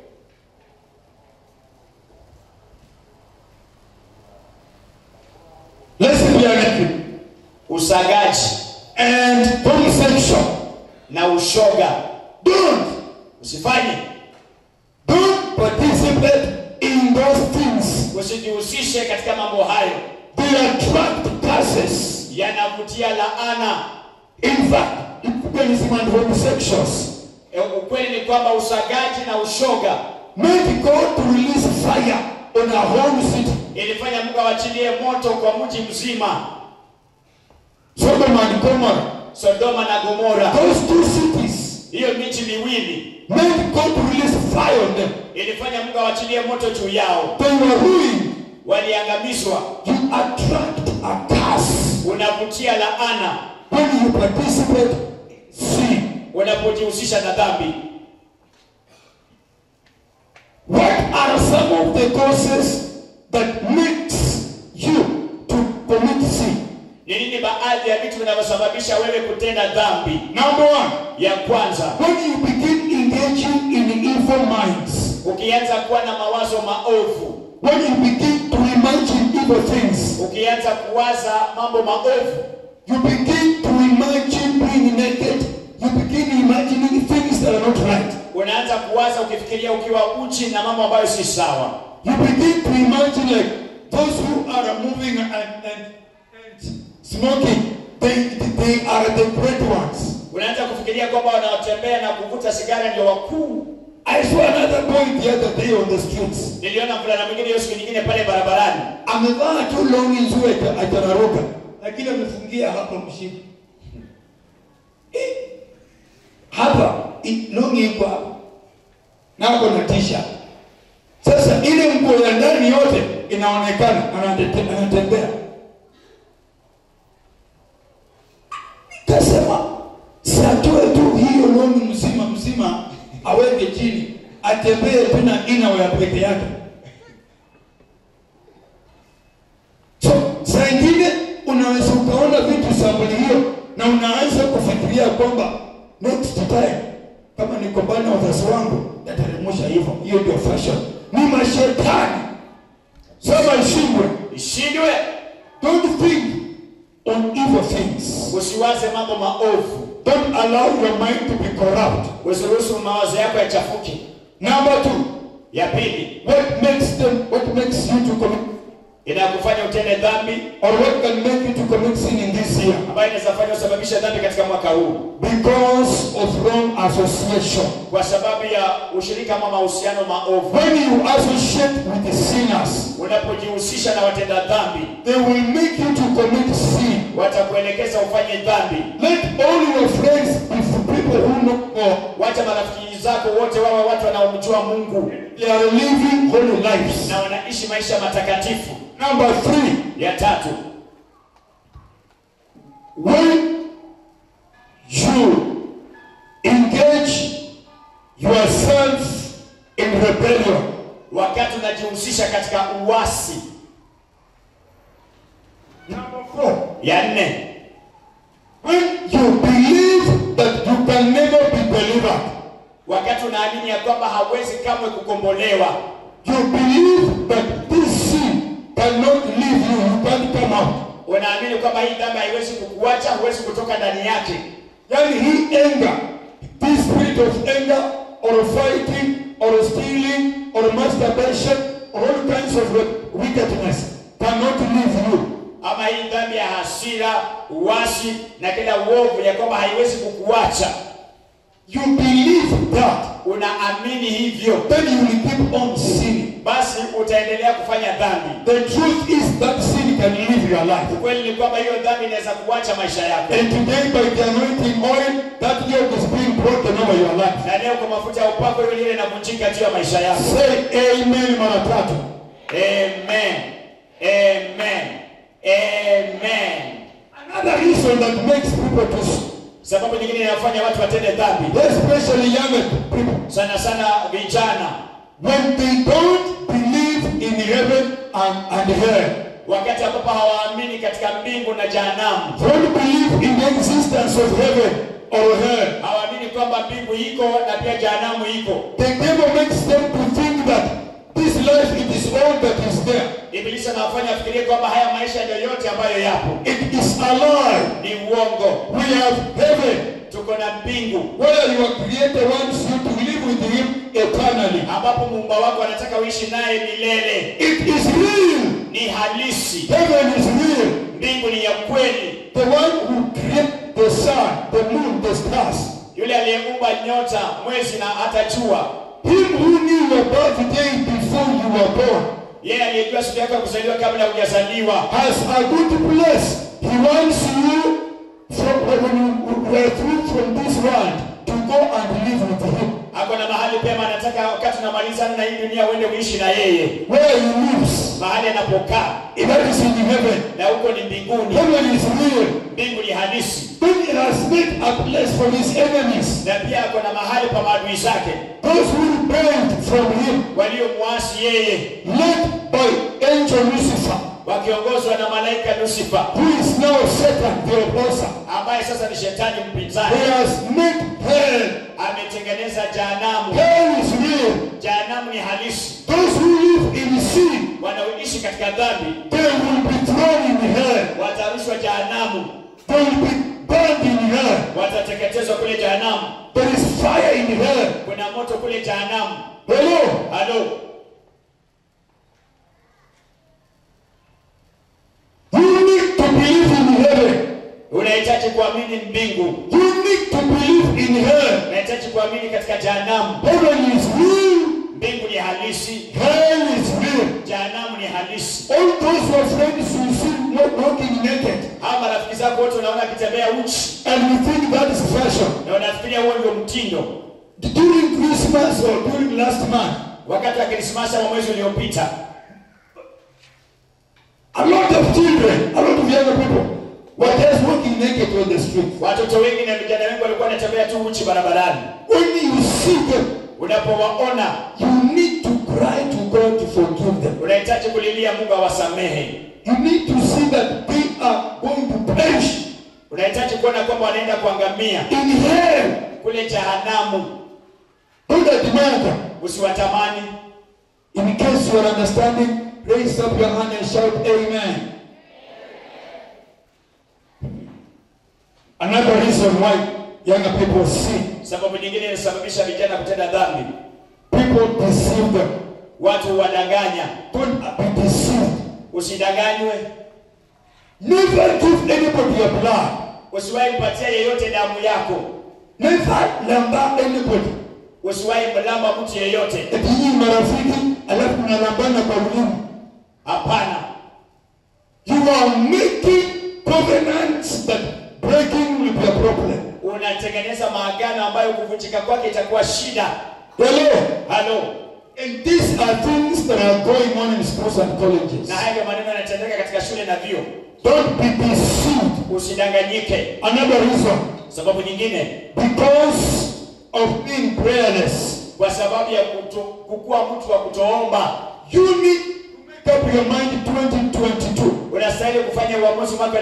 Let's be honest. usagaji And homosexual. na ushoga Don't. usifanye Don't participate in those things. usijihusishe katika mambo hayo They attract curses. yanavutia laana In fact, evangelism and homosexuals E, ukweli ni kwamba usagaji na ushoga made God to release fire on a whole city. ilifanya mungu awachilie moto kwa mji mzima Sodom and Gomorrah. sodoma na gomora Those two cities hiyo miji miwili made God to release fire on them. ilifanya mungu awachilie moto juu yao They were ruined. waliangamizwa You attract a curse unavutia laana when you participate sin. unapojihusisha na dhambi What are some of the causes that makes you to commit sin? ni nini baadhi ya vitu vinavyosababisha wewe kutenda dhambi Number one, ya kwanza when you begin engaging in evil minds, ukianza kuwa na mawazo maovu when you begin to imagine evil things, ukianza kuwaza mambo maovu you begin to imagine being naked, you begin imagining things that are not right. unaanza kuwaza ukifikiria ukiwa uchi na mambo ambayo si sawa You begin to imagine like those who are moving and, and, and smoking, they, they are the great ones. unaanza kufikiria kwamba wanaotembea na kuvuta sigara ndio wakuu I saw another boy the other day on the streets. niliona mvulana mwingine hiyo siku nyingine pale barabarani Amevaa tu longi nzuri ata- atararuka, lakini amefungia hapa mshipi. Eh, hapa i- longi iko hapa na ako na t-shirt. Sasa ile nguo ya ndani yote inaonekana, anate- anatembea. Kasema siatoe tu hiyo longi mzima mzima, aweke chini, atembee tu na inawe ya peke yake. So saa ingine unaweza ukaona vitu sampuli hiyo na unaanza kufikiria kwamba next time kama niko mbali na wazazi wangu nataremusha hivyo. Hiyo ndio fashion, ni mashetani. Sema ishindwe. ishindwe Don't think on evil things. usiwaze mambo maovu Don't allow your mind to be corrupt. usiruhusu mawazo yako yachafuke Number two, ya pili what makes them, what makes you to commit, inakufanya utende dhambi or what can make you to commit sin in this year? ambayo inaweza fanya usababishe dhambi katika mwaka huu Because of wrong association. kwa sababu ya ushirika ama mahusiano maovu When you associate with the sinners, unapojihusisha na watenda dhambi they will make you to commit sin. watakuelekeza ufanye dhambi Let all your friends be people who know God. wacha marafiki zako wote wawe watu wanaomjua mungu They are living holy lives. na wanaishi maisha matakatifu Number three, ya tatu when you engage yourself in rebellion, wakati unajihusisha katika uasi number four, ya nne when you believe that you can never be delivered, wakati unaamini ya kwamba hawezi kamwe kukombolewa you believe that this sin cannot leave you, you can't come out. unaamini kwamba hii dhambi haiwezi kukuacha huwezi kutoka ndani yake Yani hii anger, this spirit of anger or fighting or stealing or masturbation or all kinds of wickedness cannot leave you. ama hii dhambi ya hasira uasi na kila uovu ya kwamba haiwezi kukuacha You believe that, unaamini hivyo then you will keep on sinning. basi utaendelea kufanya dhambi The truth is that sin can live your life. ukweli ni kwamba hiyo dhambi inaweza kuacha maisha yako And today, by the anointing oil, that yoke is being broken over your life. na leo kwa mafuta ya upako hiyo ile inavunjika juu ya maisha yako Say amen mara tatu. amen amen amen Another reason that makes people to, sin, sababu nyingine inafanya watu watende dhambi especially young people, sana sana vijana when they don't believe in heaven and, and hell, wakati ambapo hawaamini katika mbingu na jahanamu don't believe in the existence of heaven or hell, hawaamini kwamba mbingu iko na pia jahanamu iko the devil makes them to think that this life it is all that is there. ibilisi anawafanya afikirie kwamba haya maisha ndio yote ambayo yapo It is a lie. ni uongo We have heaven tuko na mbingu where your creator wants you to live with him eternally. ambapo muumba wako anataka uishi naye milele It is real. ni halisi Heaven is real. mbingu ni ya kweli The one who created the sun, the moon, the stars. yule aliyeumba nyota mwezi na hata jua Him who knew your birthday before you were born yeye aliyejua siku yako ya kuzaliwa kabla hujazaliwa has a good place. He wants you from when you were through from this world to go and live with him. ako na mahali pema anataka wakati unamalizana na hii dunia uende uishi na yeye Where he lives. mahali anapokaa That is in heaven. na huko ni mbinguni Heaven is real. mbingu ni halisi Then he has made a place for his enemies. na pia ako na mahali pa maadui zake Those who rebelled from him, waliomwasi yeye led by angel Lucifer, wakiongozwa na malaika lusifa who is now Satan the opposer. ambaye sasa ni shetani He mpinzani has made hell. ametengeneza jahanamu Hell is real. jahanamu ni halisi Those who live in sin, wanaoishi katika dhambi they will be thrown in hell. watarushwa jahanamu They will be burned in hell. watateketezwa kule jahanamu There is fire in hell. kuna moto kule jahanamu Hello. halo You need to believe in heaven. unahitaji kuamini mbingu You need to believe in hell. unahitaji kuamini katika jahanamu Heaven is real. mbingu ni halisi Hell is real. jahanamu ni halisi All those who are friends who sin no wa- walking naked. Hawa marafiki zako wote unaona akitembea uchi And we think that is fashion. na unafikiria huo ndio mtindo. During Christmas or during last month, Wakati wa Krismasi ama mwezi uliopita, a lot of children, a lot of younger people were just walking naked on the street. watoto wengi na vijana wengi walikuwa wanatembea tu uchi barabarani. When you see them, Unapowaona you need to cry to God to forgive them. unahitaji kulilia Mungu awasamehe. You need to see that they are going to perish Unahitaji kuona kwamba wanaenda kuangamia in hell. kule jehanamu. Don't admire them. Usiwatamani. In case you are understanding, raise up your hand and shout Amen. Another reason why younger people sin, Sababu nyingine inasababisha vijana kutenda dhambi, people deceive them. watu wadanganya. Don't be deceived. Usidanganywe, Never give anybody your blood. usiwahi kupatia yeyote damu yako, Never lamba anybody. usiwahi mlamba mtu yeyote. Eti nyinyi marafiki, alafu mnalambana kwa ulimi. Hapana, You are making covenants that breaking will be a problem. unatengeneza maagano ambayo kuvunjika kwake itakuwa shida. Hello? Halo, And these are things that are going on in schools and colleges. na haya ndio maneno yanatendeka katika shule na vyuo. Don't be deceived. Usidanganyike. Another reason, Sababu nyingine, because of being prayerless, kwa sababu ya kuto, kukuwa mtu wa kutoomba, you need to make up your mind 2022 unastahili kufanya uamuzi mwaka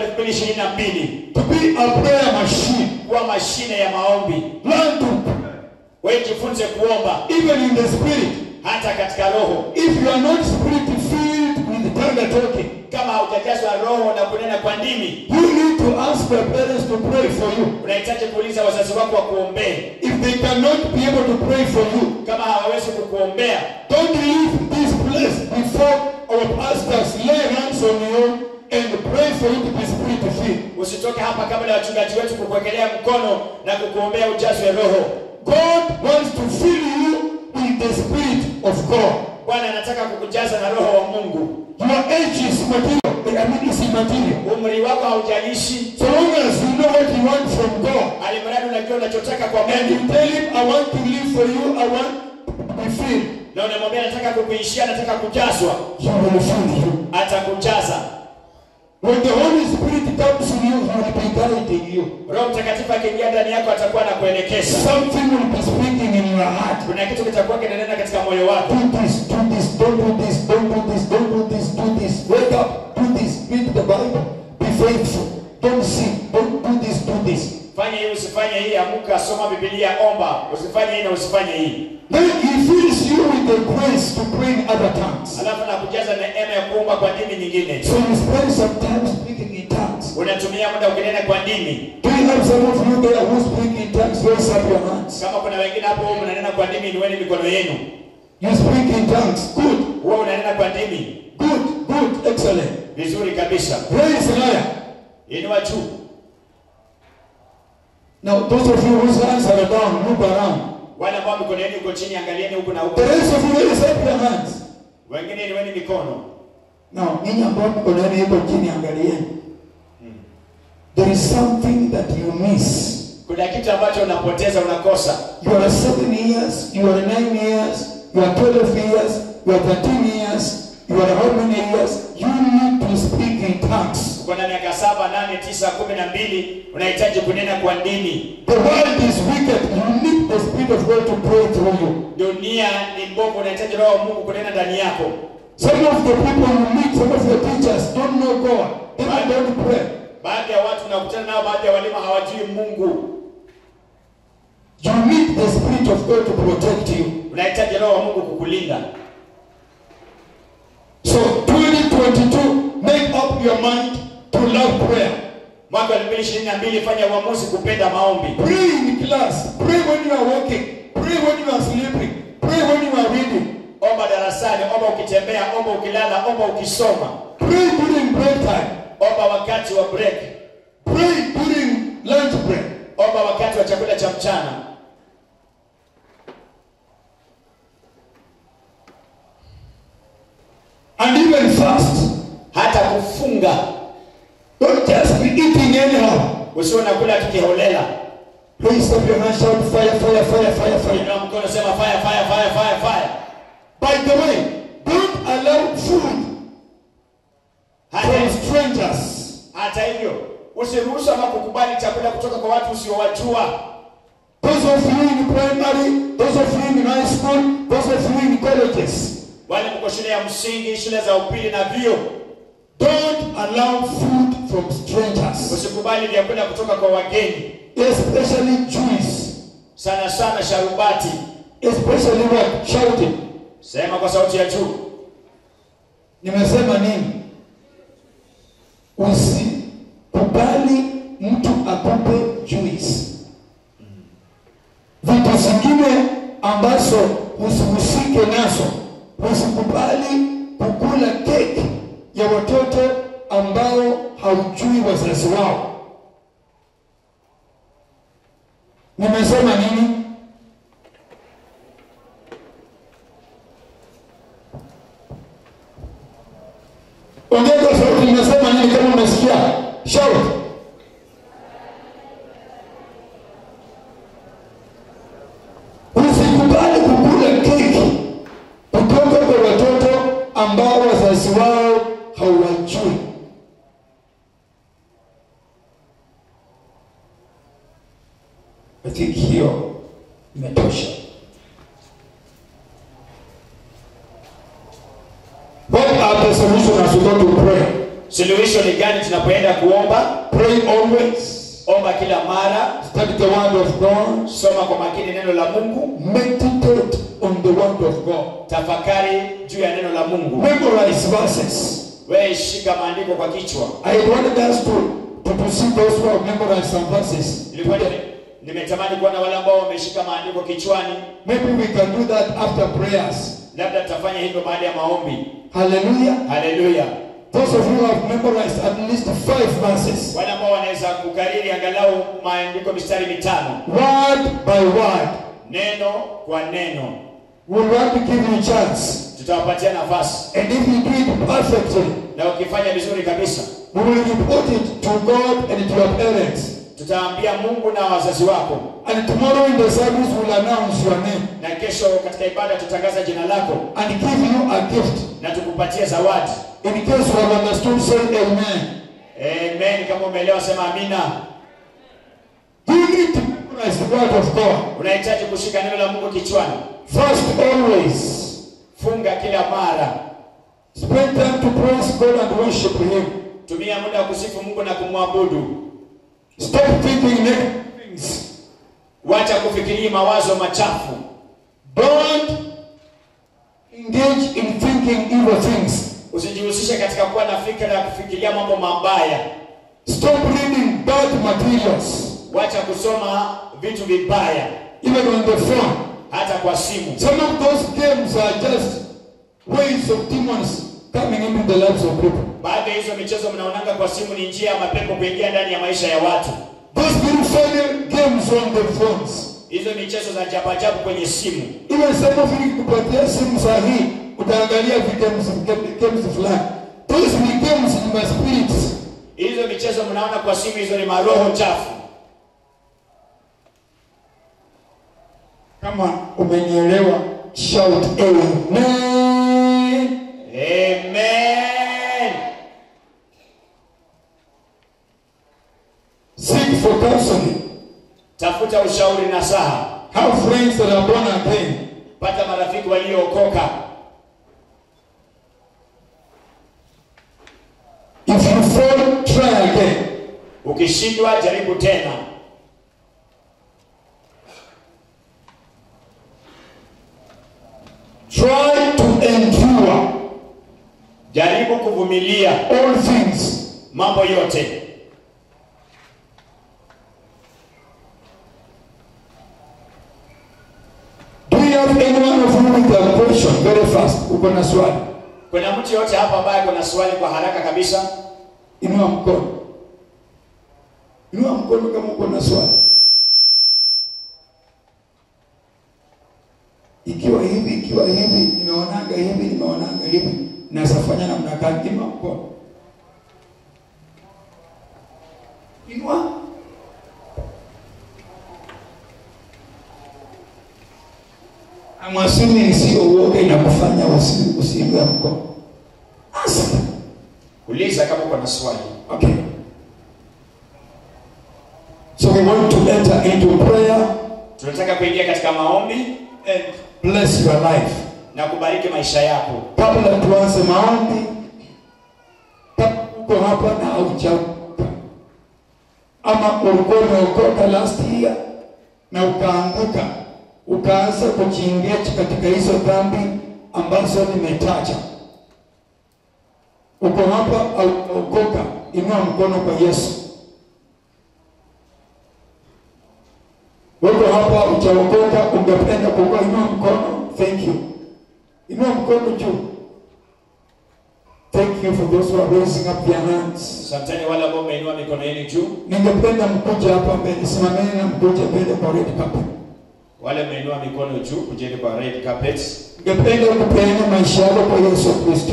2022 to be a prayer machine. kuwa mashine ya maombi. Learn to pray, Wewe jifunze kuomba even in the spirit. hata katika roho. If you are not spirit filled with tongue talking, Kama haujajazwa roho na kunena kwa ndimi, you need to ask your parents to pray for you. unahitaji kuuliza wazazi wako wakuombee. If they cannot be able to pray for you, Kama hawawezi kukuombea, Don't leave this place before our pastors lay hands on you and pray for you to be spirit filled. usitoke hapa kabla ya wachungaji wetu kukuwekelea mkono na kukuombea ujazwe roho. God wants to fill you with the spirit of God. Bwana anataka kukujaza na roho wa Mungu. Your age is material. I mean, it's immaterial. Umri wako haujalishi, So long as you know what you want from God, alimradi unajua unachotaka kwa and you Mungu, tell Him, "I want to live for you. I want to be filled," na unamwambia nataka kukuishia, nataka kujazwa, He will fill you. atakujaza. When the Holy Spirit comes in you, He will be guiding you. Roho Mtakatifu akiingia ndani yako atakuwa na kuelekeza. Something will be speaking in your heart. Kuna kitu kitakuwa kinanena katika moyo wako. Do this, do this, don't do this, don't do this, don't do this, do this. Wake up, do this, read the Bible, be faithful. Don't sin, don't do this, do this. Fanya hii, usifanye hii, amuka, soma Biblia, omba, usifanye hii na usifanye hii. Then he fills you with the grace to pray in other tongues. Alafu nakujaza neema ya kuomba kwa dini nyingine. So you spend some time speaking in tongues. Unatumia muda ukinena kwa dini. Do you have some of you there who speak in tongues? Raise up your hands. Kama kuna wengine hapo huwa mnanena kwa dini, inueni mikono yenu. You speak in tongues. Good, Huwa unanena kwa dini. good, good, excellent. Vizuri kabisa. Praise the Lord. Inua juu. Now, those of you whose hands are down, move around. Wale ambao mikono yenu iko chini, angalieni huku na huku. The rest of you, raise up your hands. Wengine inueni mikono. Now, ninyi ambao mko ndani iko chini, angalieni. There is something that you miss. Kuna kitu ambacho unapoteza, unakosa. You are seven years, you are nine years, you are twelve years, you are thirteen years, you are how many years? You need to speak in tongues. Uko na miaka saba, nane, tisa, kumi na mbili, unahitaji kunena kwa ndimi. The world is wicked. You need the Spirit of God to pray through you. Dunia ni mbovu, unahitaji roho wa Mungu kunena ndani yako. Some of the people you meet, some of your teachers don't know God. They don't pray. Baadhi ya watu unakutana nao, baadhi ya walimu hawajui Mungu. You need the Spirit of God to protect you. Unahitaji roho wa Mungu kukulinda. So 2022, make up your mind to love prayer. Mwaka 2022 fanya uamuzi kupenda maombi. Pray in class. Pray when you are walking. Pray when you are sleeping. Pray when you are reading. Omba darasani, omba ukitembea, omba ukilala, omba ukisoma. Pray during break time. Omba wakati wa break. Pray during lunch break. Omba wakati wa chakula cha mchana. And even fast. Hata kufunga. usiwe unakula tukiholela Raise up your hand, shout fire, fire, fire, fire, fire. inua mkono sema fire fire fire fire fire By the way, don't allow food hata, from strangers. hata hivyo usiruhusu ama kukubali chakula kutoka kwa watu usiowajua Those of you in primary, those of you in high school, those of you in colleges, wale mko shule ya msingi shule za upili na vio don't allow food from strangers, usikubali vyakula kutoka kwa wageni especially Jews, sana sana sharubati especially what? Shouting. sema kwa sauti ya juu Nimesema nini? Usikubali mtu akupe juice. Vitu zingine ambazo usihusike nazo, usikubali kukula keki ya watoto ambao haujui wazazi wao. Nimesema nini? Ongeza sauti, nimesema nini? Kama umesikia shout. Usikubali kukula keki kutoka kwa watoto ambao wazazi wao hawajui. I think hiyo imetosha. What are the solutions as we go to pray? suluhisho ni gani tunapoenda kuomba Pray always. omba kila mara Study the word of God. soma kwa makini neno la mungu Meditate on the word of God. tafakari juu ya neno la mungu Memorize verses. wewe shika maandiko kwa kichwa I wanted us to, to, to see those who have memorized some verses. Nilikuwa nime- nimetamani kuona wale ambao wameshika maandiko kichwani Maybe we can do that after prayers. labda tutafanya hivyo baada ya maombi Hallelujah. haleluya Those of you who have memorized at least five verses, wale ambao wanaweza kukariri angalau maandiko mistari mitano word by word, neno kwa neno we want to give you a chance. tutawapatia nafasi And if you do it perfectly, na ukifanya vizuri kabisa we will report it to God and to your parents. tutaambia mungu na wazazi wako And tomorrow in the service, we'll announce your name na kesho katika ibada tutatangaza jina lako and give you a gift. na tukupatie zawadi In case you have understood, say amen. amen kama umeelewa sema amina You need to memorize the word of God. unahitaji kushika neno la mungu kichwani First, always funga kila mara spend time to praise God and worship Him. tumia muda wa kusifu mungu na kumwabudu Stop thinking negative things. wacha kufikiria mawazo machafu Don't engage in thinking evil things. usijihusishe katika kuwa na fikra ya kufikiria mambo mabaya Stop reading bad materials, wacha kusoma vitu vibaya even on the phone. hata kwa simu Some of those games are just ways of demons coming into the lives of people. baadhi ya hizo michezo mnaonanga kwa simu ni njia ya mapepo kuingia ndani ya maisha ya watu Those beautiful games on the phones. hizo michezo za jabajabu kwenye simu Even some of you kupatia simu saa hii utaangalia games, games fulani. Those ni games in my spirits. hizo michezo mnaona kwa simu hizo ni maroho chafu Kama umenielewa, shout amen. amen Seek for counseling. tafuta ushauri na saha Have friends that are born again. pata marafiki waliookoka If you fall, try again. ukishindwa jaribu tena Try to endure jaribu kuvumilia all things. mambo yote Do you have anyone of you with a question very fast? Uko na swali? kuna mtu yote hapa ambaye kuna swali kwa haraka kabisa Inua mkono. Inua mkono kama uko na swali. Ikiwa hivi, ikiwa hivi, nimeonanga hivi, nimeonanga hivi, naweza fanya namna gani? Inua mkono. Inua. I'm assuming sio uoga inakufanya usi- usiinue mkono. Answer. Uliza kama uko na swali. Okay. So we want to enter into prayer Tunataka kuingia katika maombi and bless your life. na kubariki maisha yako. Kabla tuanze maombi, kama uko hapa na haujaokoka ama ulikuwa umeokoka last year na ukaanguka ukaanza kujiengage katika hizo dhambi ambazo nimetaja, uko hapa au umeokoka, inua mkono kwa Yesu. Uko hapa hujaokoka, ungependa kuokoka, inua mkono. Thank you. Inua mkono juu. Thank you for those who are raising up their hands. Asanteni wale ambao mmeinua mikono yenu juu, Ningependa mkuja hapa mbele, simameni na mkuje mbele kwa red carpet. wale mmeinua mikono juu, kujeni kwa red carpet. Ningependa kupeana maisha yako kwa Yesu Kristo.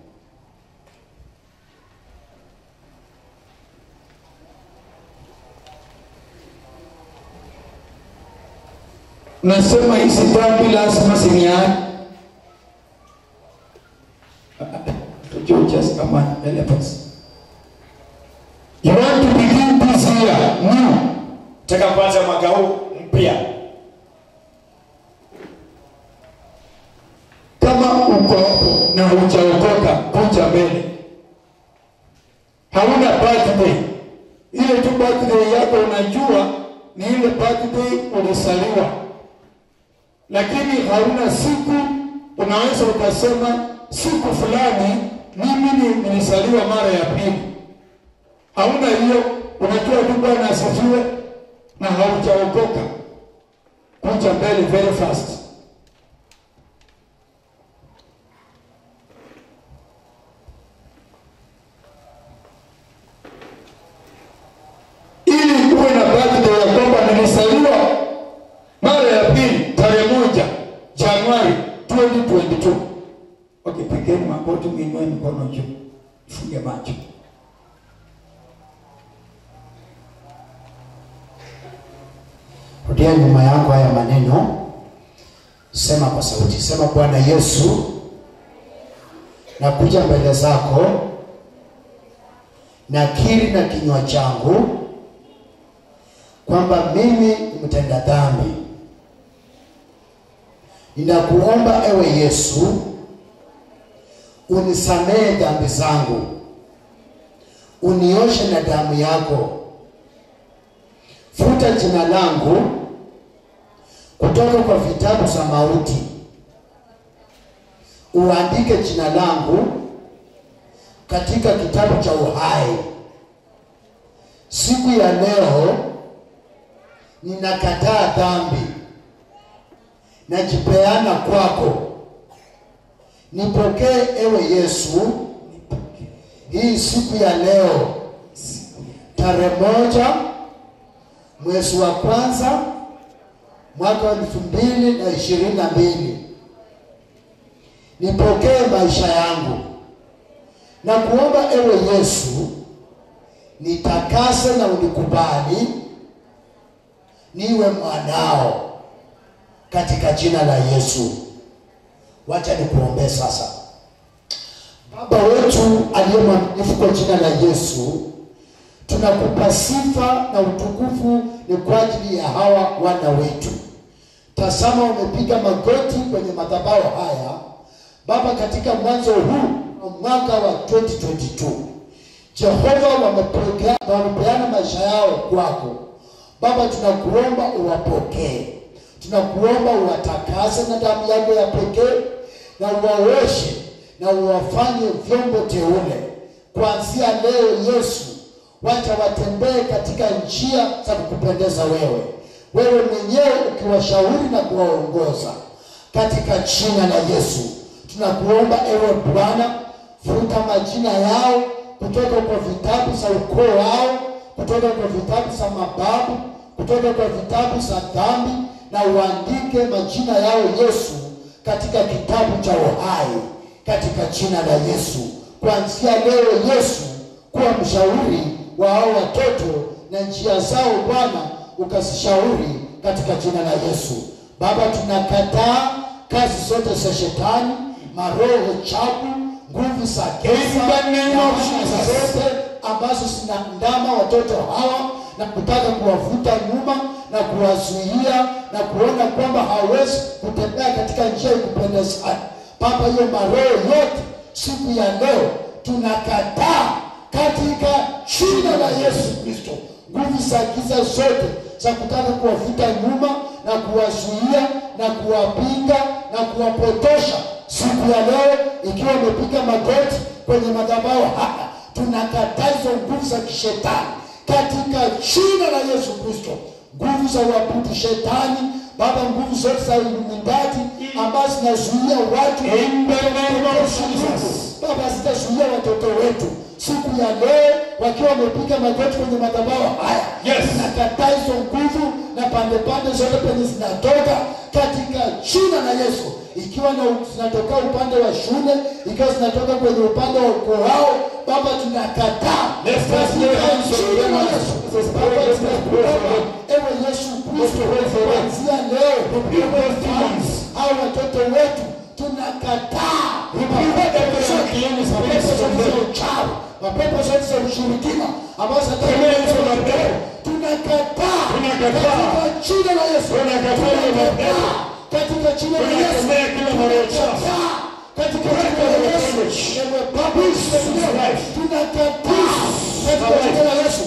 Nasema hizi dhambi lazima ziniache. You just come on, help us. You want to begin this year new. Nataka kuanza mwaka huu mpya. Kama uko hapo na hujaokoka, kuja mbele. Hauna birthday, ile tu birthday yako unajua ni ile birthday ulizaliwa, lakini hauna siku. Unaweza ukasema siku fulani mimi ni- nilizaliwa mara ya pili. Hauna hiyo, unajua tu Bwana asifiwe na haujaokoka. Kuja mbele very fast. ili uwe na birthday ya kwamba nilizaliwa mara ya pili tarehe moja Januari 2022. Okay, pigeni magoti, mwinue mikono juu, funge macho. Rudia nyuma yako haya maneno, sema kwa sauti, sema Bwana Yesu, nakuja mbele zako, nakiri na kinywa changu kwamba mimi ni mtenda dhambi. Ninakuomba ewe Yesu, unisamehe dhambi zangu, unioshe na damu yako futa jina langu kutoka kwa vitabu za mauti, uandike jina langu katika kitabu cha uhai. Siku ya leo ninakataa dhambi, najipeana kwako. Nipokee ewe Yesu, hii siku ya leo tarehe moja mwezi wa kwanza mwaka wa elfu mbili na ishirini na mbili nipokee maisha yangu na kuomba ewe Yesu nitakase na unikubali niwe mwanao katika jina la Yesu. Wacha nikuombee sasa. Baba wetu aliye mwaminifu, kwa jina la Yesu tunakupa sifa na utukufu ni kwa ajili ya hawa wana wetu. Tazama, wamepiga magoti kwenye madhabahu haya Baba, katika mwanzo huu wa mwaka wa 2022 Jehova, wamepokea wamepeana maisha yao kwako Baba, tunakuomba uwapokee, tunakuomba uwatakase na damu yako ya pekee, na uwaoshe na uwafanye vyombo teule kuanzia leo Yesu wacha watembee katika njia za kukupendeza wewe, wewe mwenyewe ukiwashauri na kuwaongoza katika jina la Yesu. Tunakuomba ewe Bwana, futa majina yao kutoka kwa vitabu za ukoo wao, kutoka kwa vitabu za mababu, kutoka kwa vitabu za dhambi, na uandike majina yao Yesu katika kitabu cha uhai, katika jina la Yesu. Kuanzia leo Yesu, kuwa mshauri wa hao watoto na njia zao Bwana ukazishauri katika jina la Yesu. Baba, tunakataa kazi zote za shetani maroho chafu nguvu za giza In the name na of laana Jesus. zote ambazo zinaandama watoto hawa na kutaka kuwavuta nyuma na kuwazuia na kuona kwamba hawezi kutembea katika njia ya kupendezayo. Baba, hiyo maroho yote siku ya leo tunakataa katika jina la Yesu Kristo. Nguvu za giza zote za kutaka kuwavuta nyuma na kuwazuia na kuwapinga na kuwapotosha siku ya leo, ikiwa wamepiga magoti kwenye madhabahu haya, tunakataa hizo nguvu za kishetani katika jina la Yesu Kristo. Nguvu za uabudu shetani Baba, nguvu zote za umindaji ambazo zinazuia watu In the name of Jesus. Baba, zitazuia watoto wetu siku ya leo wakiwa wamepiga magoti kwenye madhabahu haya. Yes. Tunakataa hizo nguvu na pande pande zote penye zinatoka katika jina la Yesu, ikiwa na zinatoka upande wa shule, ikiwa zinatoka kwenye upande wa ukoo wao, Baba, tunakataa Let's just lay hands on jina la them. Yesu. Let's pray, Baba, let's pray for tunakuomba them. ewe Yesu Kristo, pray for them. kuanzia leo Rebuke those demons. hao watoto wetu tunakataa Rebuke every unclean spirit mapepo from zote za them. uchawi, mapepo zote za ushirikina ambazo Kemea hizo mapepo. tunakataa Tunakataa. katika jina la Yesu, Tunakataa hizo mapepo. katika jina la Yesu, Tunakemea kila maroho chafu. Tunakataa. katika jina la Yesu, ewe Baba life. tunakataa katika jina la Yesu,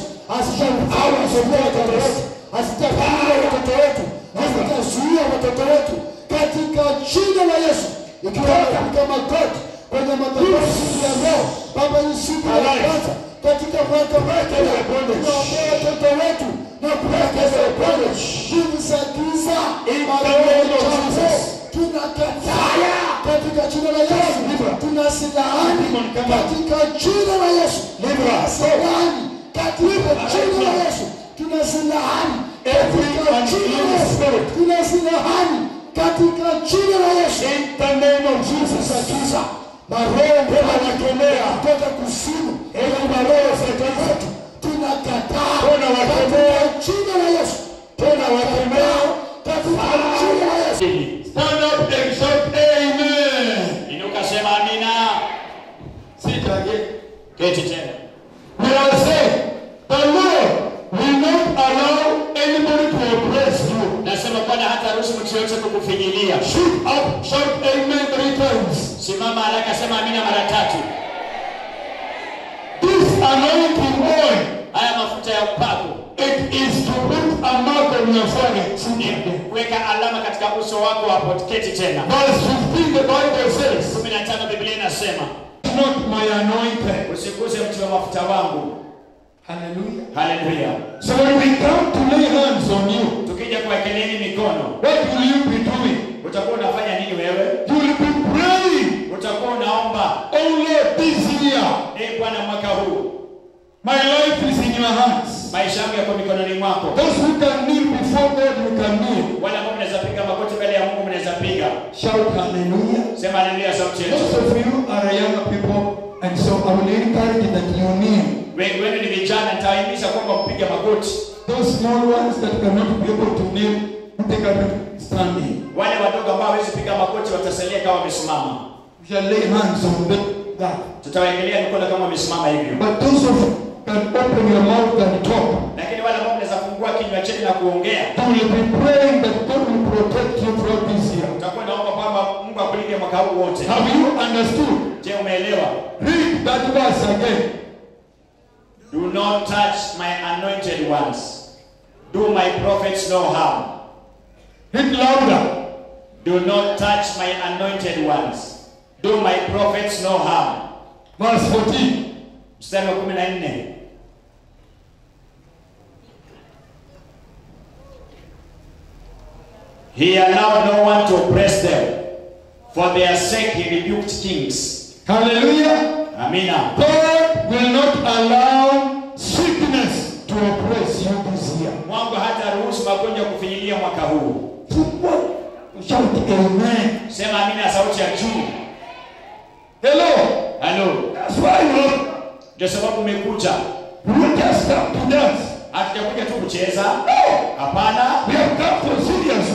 asitazuia watoto wetu, asitazuia watoto wetu, asitazuia watoto wetu katika jina la Yesu, ikiwa katika magoti kwenye madhabahu siku ya leo, Baba, hii siku ya Alive. kwanza katika mwaka wetu, tunaombea watoto wetu na kuwekeza bondage, nguvu za giza, In the maroho name of chafu, Jesus. tunakataa katika jina la Yesu, tunasilaani katika jina la Yesu, tunasilaani katika jina la Yesu, tunasilaani katika jina la Yesu, tunasilaani katika jina la Yesu In the name of Jesus. za giza, maroho Tunawakemea. kutoka kuzimu, Ewe maroho za giza. tunakataa Tunawakemea. katika jina la Yesu, Tunawakemea. katika jina la Yesu. Stand up and shout amen. Inuka sema amina. Sit again. Keti tena. We are saying, the Lord will not allow anybody to oppress you. Nasema Bwana hata ruhusu mtu yote kukufinyilia. Shoot up, shout amen three times. Simama haraka, sema amina mara tatu. This anointing oil, Haya mafuta ya upako it is to put a mark on your forehead. Sit ni again. kuweka alama katika uso wako hapo. Keti tena. Verse 15, the Bible says, 15 Biblia inasema not my anointed. usiguze mti wa mafuta wangu. Hallelujah. Haleluya. So when we come to lay hands on you, Tukija kuwekeleni mikono, what will you be doing? utakuwa unafanya nini wewe? You will be praying, Utakuwa unaomba, oh Lord, this year, ee Bwana, mwaka huu my life is in your hands. maisha yangu yako mikononi mwako. Those who can kneel before God, you can kneel. Wale ambao mnaweza piga magoti mbele ya Mungu mnaweza piga. Shout hallelujah. Sema haleluya sauti yetu. Most of you are younger people, and so I will encourage that you kneel. Wengi wenu ni vijana, nitawahimiza kwamba mpige magoti. Those small ones that cannot be able to kneel, they can stand in. Wale wadogo ambao hawezi piga magoti watasalia kama wamesimama. We shall lay hands on them. That. Tutawaekelea mikono kama wamesimama hivyo. But those of you can open your mouth and talk. Lakini wale ambao mnaweza fungua kinywa chenu na kuongea, You will be praying that God will protect you throughout this year. utakuwa naomba kwamba Mungu akulinde mwaka huu wote. Have you understood? Je, umeelewa? Read that verse again. Do not touch my anointed ones. Do my prophets no harm. Read louder. Do not touch my anointed ones. Do my prophets no harm. Verse 14. Mstari wa 14. He allowed no one to oppress them. For their sake he rebuked kings. Hallelujah. Amina. God will not allow sickness to oppress you this year. Mungu hata ruhusu magonjwa kufinyilia mwaka huu. Shout amen. Sema amina sauti ya juu. Hello. Halo. That's why Lord, Ndio sababu umekuja. we will just come to dance. Hatujakuja tu kucheza. No. Hapana. We have come for serious work.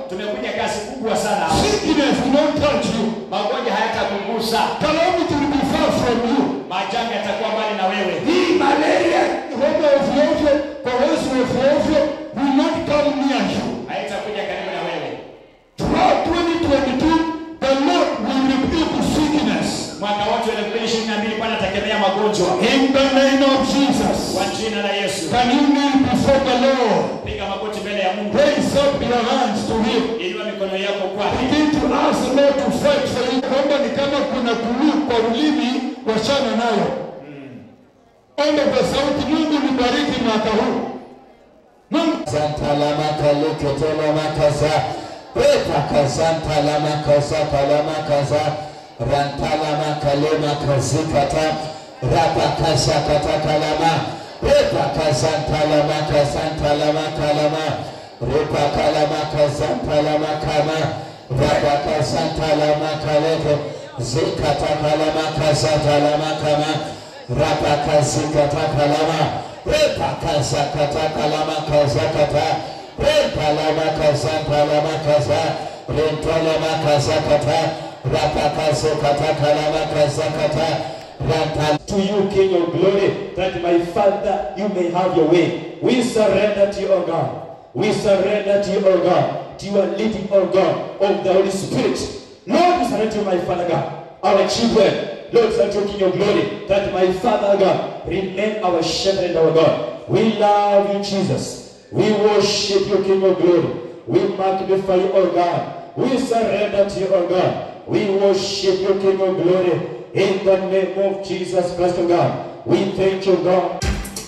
tumekuja kazi kubwa sana hapa. Sickness will not touch you. magonjwa hayatakugusa Calamity will be far from you. majanga yatakuwa mbali na wewe Hii malaria, homa ovyo ovyo, korona ovyo ovyo will not come near you. haitakuja karibu na wewe Throughout 2022, the Lord will rebuke sickness. mwaka wote wa 2022 bwana atakemea magonjwa In the name of Jesus. kwa jina la yesu Can you kneel before the Lord? piga magoti mbele ya mungu Raise up your hands to Him. inua mikono yako kwake Begin to ask the Lord to fight for you. Omba ni kama kuna kuluu kwa ulimi, wachana nayo. Omba kwa sauti, Mungu nibariki mwaka huu. Mungu Santalama kaleketolama kaza. Reta kazantalama kaza kalama kaza. Rantalama kalema kazikata. Rapa kaza kata kalama. Repa kazantalama kazantalama kalama. Repa kalama kazantalama kama. Rapa kazantalama kaleke. Zikata kalama kazatalama kama. Rapa kazikata kalama. Repa kazakata kalama kazakata. Repa lama kazanta lama kaza. Rentolama kazakata. Rapa kazakata kalama kazakata. Ranta to you, King of glory, that my Father, you may have your way. We surrender to you, O God. We surrender to you, O God, to your leading, O God, of the Holy Spirit. Lord, we surrender to you, my Father God, our children. Lord, surrender to you, King of glory, that my Father God, remain our shepherd and our God. We love you, Jesus. We worship you, King of glory. We magnify you, O God. We surrender to you, O God. We worship you, King of glory. In the name of Jesus Christ, O God. We thank you, God.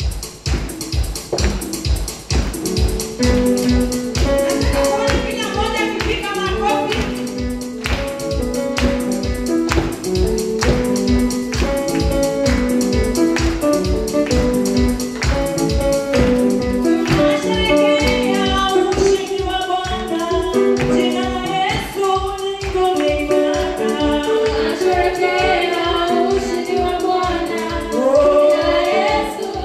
Kila mmoja akipiga makofi. Tunasherehekea ushindi wa Bwana. Jina la Yesu ni ngome imara. Tunasherehekea ushindi wa Bwana. Jina la Yesu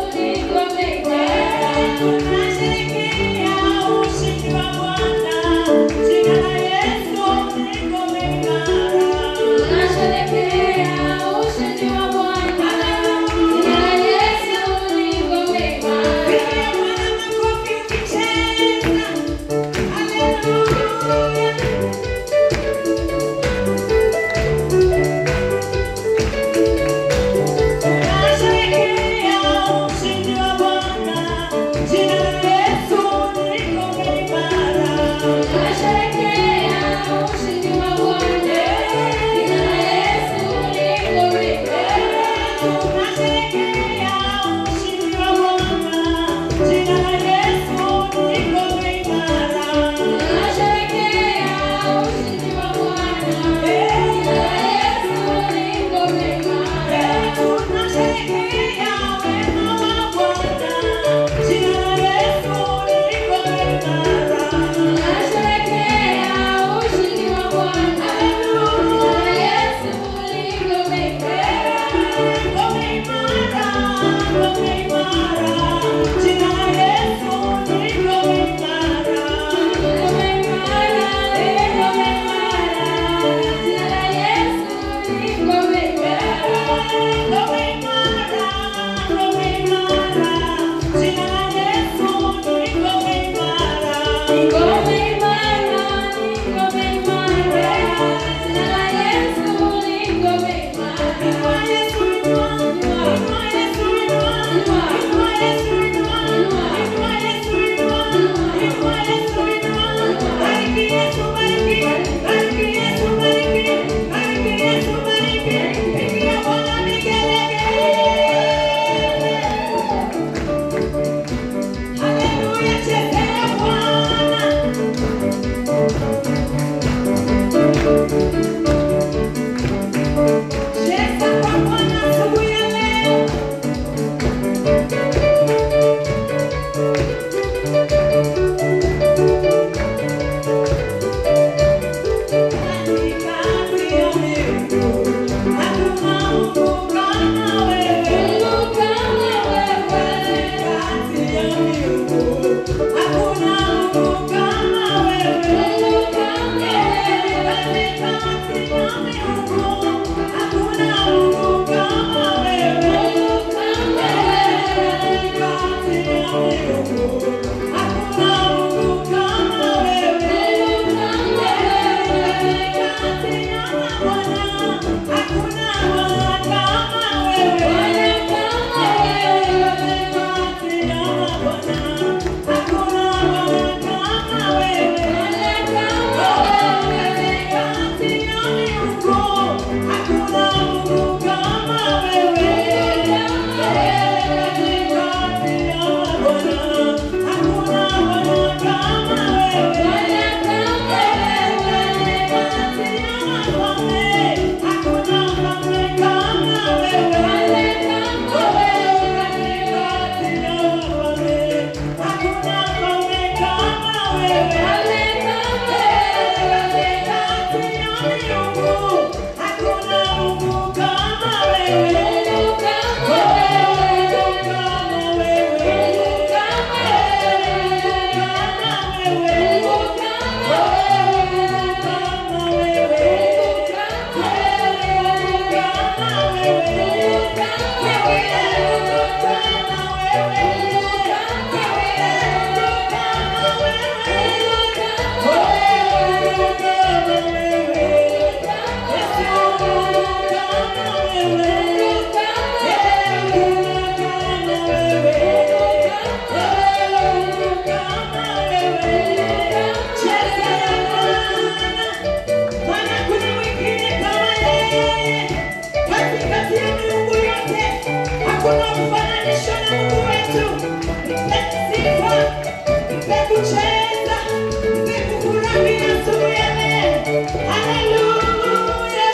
hakuna kufananishwa na Mungu wetu. Mpe sifa, mpe kucheza, mpe kufurahia asubuhi ya leo. Haleluya.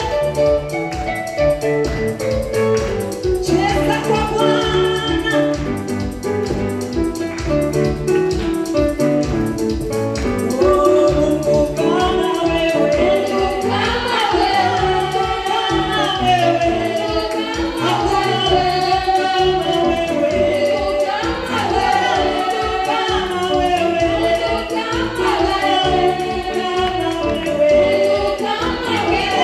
Cheza kwa Bwana. Oh, Mungu kama wewe. Kama wewe. Kama wewe. Hakuna kama wewe. Kama wewe. Kama wewe. Kama wewe. Kama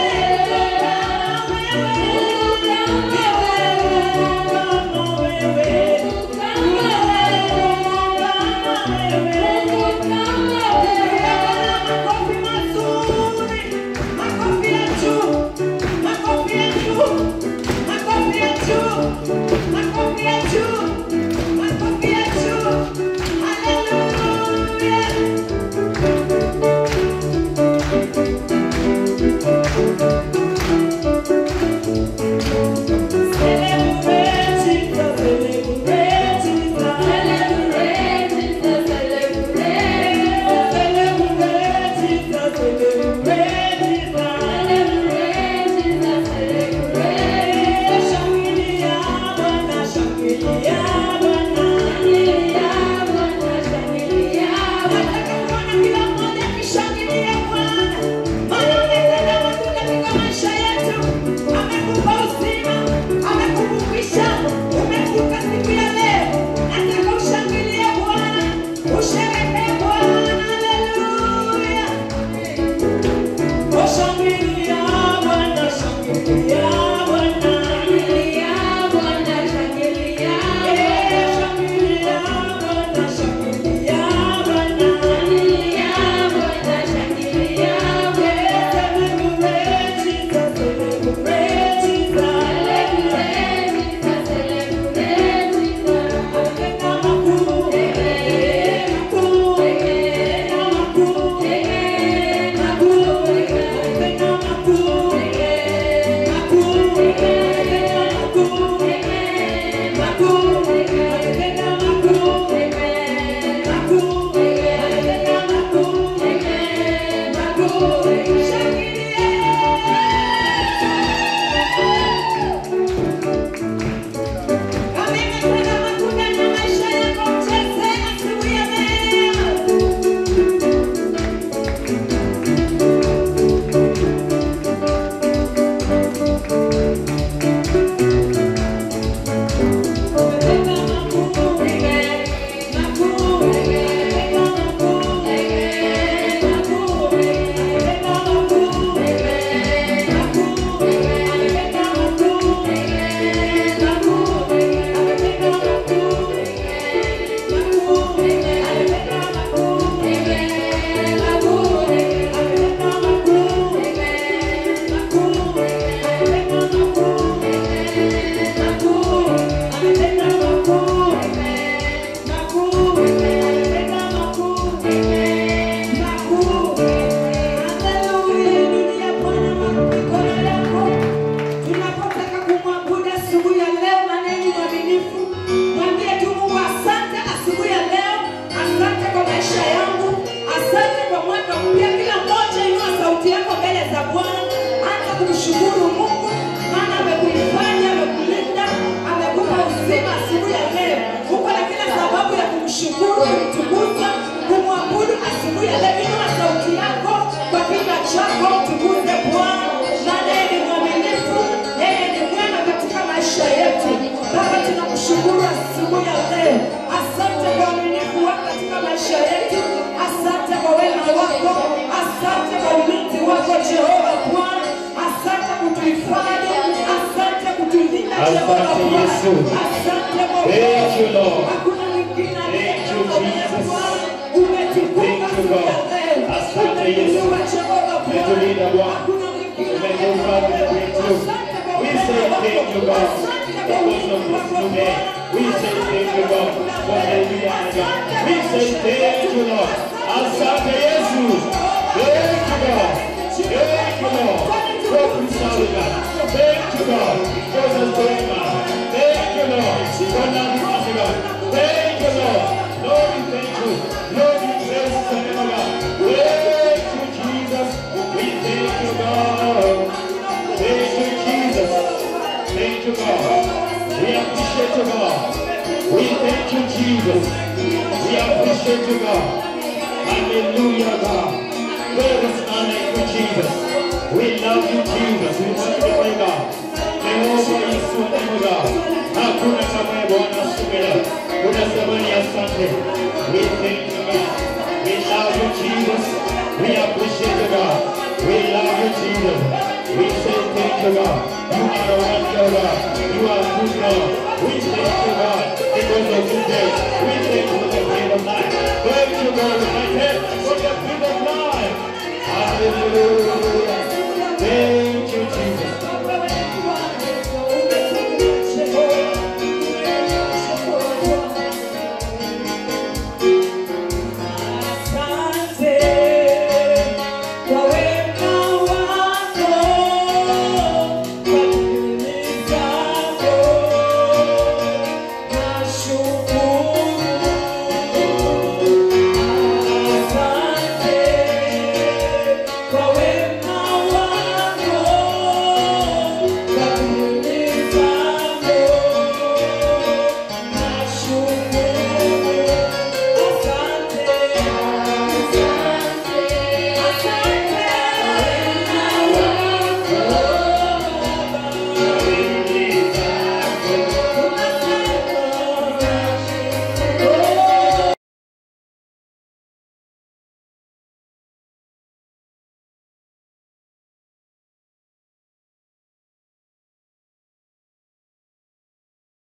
Hallelujah. Amekupa uzima, amekuvukisha, umevuka siku ya leo. Nataka ushangilie Bwana, usherehekee Bwana. Haleluya. Oh, shangilia Bwana, shangilia Bwana. Eh, shangilia Bwana, shangilia Bwana. Kama imetenda makubwa na maisha yako, mcheze asubuhi ya leo. Tunapotaka kumwabudu asubuhi ya leo, maneno mwaminifu, mwambie tu Mungu asante asubuhi ya leo, asante kwa maisha yangu, asante kwa mwaka mpya. Kila mmoja inua sauti yako mbele za Bwana, anza kumshukuru Mungu, maana amekuhifadhi, amekulinda, amekupa uzima asubuhi ya leo. Uko na kila sababu ya kumshukuru, kumtukuza, kumwabudu asubuhi ya leo. Inua sauti yako kwa kinywa chako, mtukuze Bwana, maana yeye ni mwaminifu, yeye ni mwema katika maisha yetu. Baba, tunakushukuru asubuhi ya leo. Asante kwa uaminifu wako katika maisha yetu, asante kwa wema wako, asante kwa ulinzi wako Jehova Bwana, asante kutuhifadhi, asante kutulinda Jehova Asante Bwana, Yesu. asante kwa Thank you, Lord. Hakuna mwingine aliye Thank you, kama wewe Jesus. Bwana. Umetukuka Thank you, siku ya God. leo. Asante Yesu. Umeinua Jehova Bwana. Umetulinda Bwana. Hakuna mwingine aliye Umetupa kama wewe. vitu. Asante kwa We upendo say wako. thank you, God, Asante kwa because of ulinzi this wako, new day. Bwana. We say thank you, God, for the new day. We say thank you, Lord. Asante Yesu. Thank you, God. Thank you, Lord, for preserving us. Thank you, God, for sustaining us. Thank you, Lord. thank you, God. We appreciate you, God. We thank you, Jesus. We appreciate you, God. Hallelujah, God. There is none like you, Jesus. We love you, Jesus. We magnify God. Jehova Yesu wa neno God. Hakuna kama wewe Bwana subira. Unasema ni asante. We thank you, God. We love you, Jesus. We appreciate you, God. We love you, Jesus. We say thank you, God. You are a wonderful God. You are good, God. We thank you, God, because of this day. We thank you for the bread of life. Thank you, God, my head for the bread of life. Hallelujah. Thank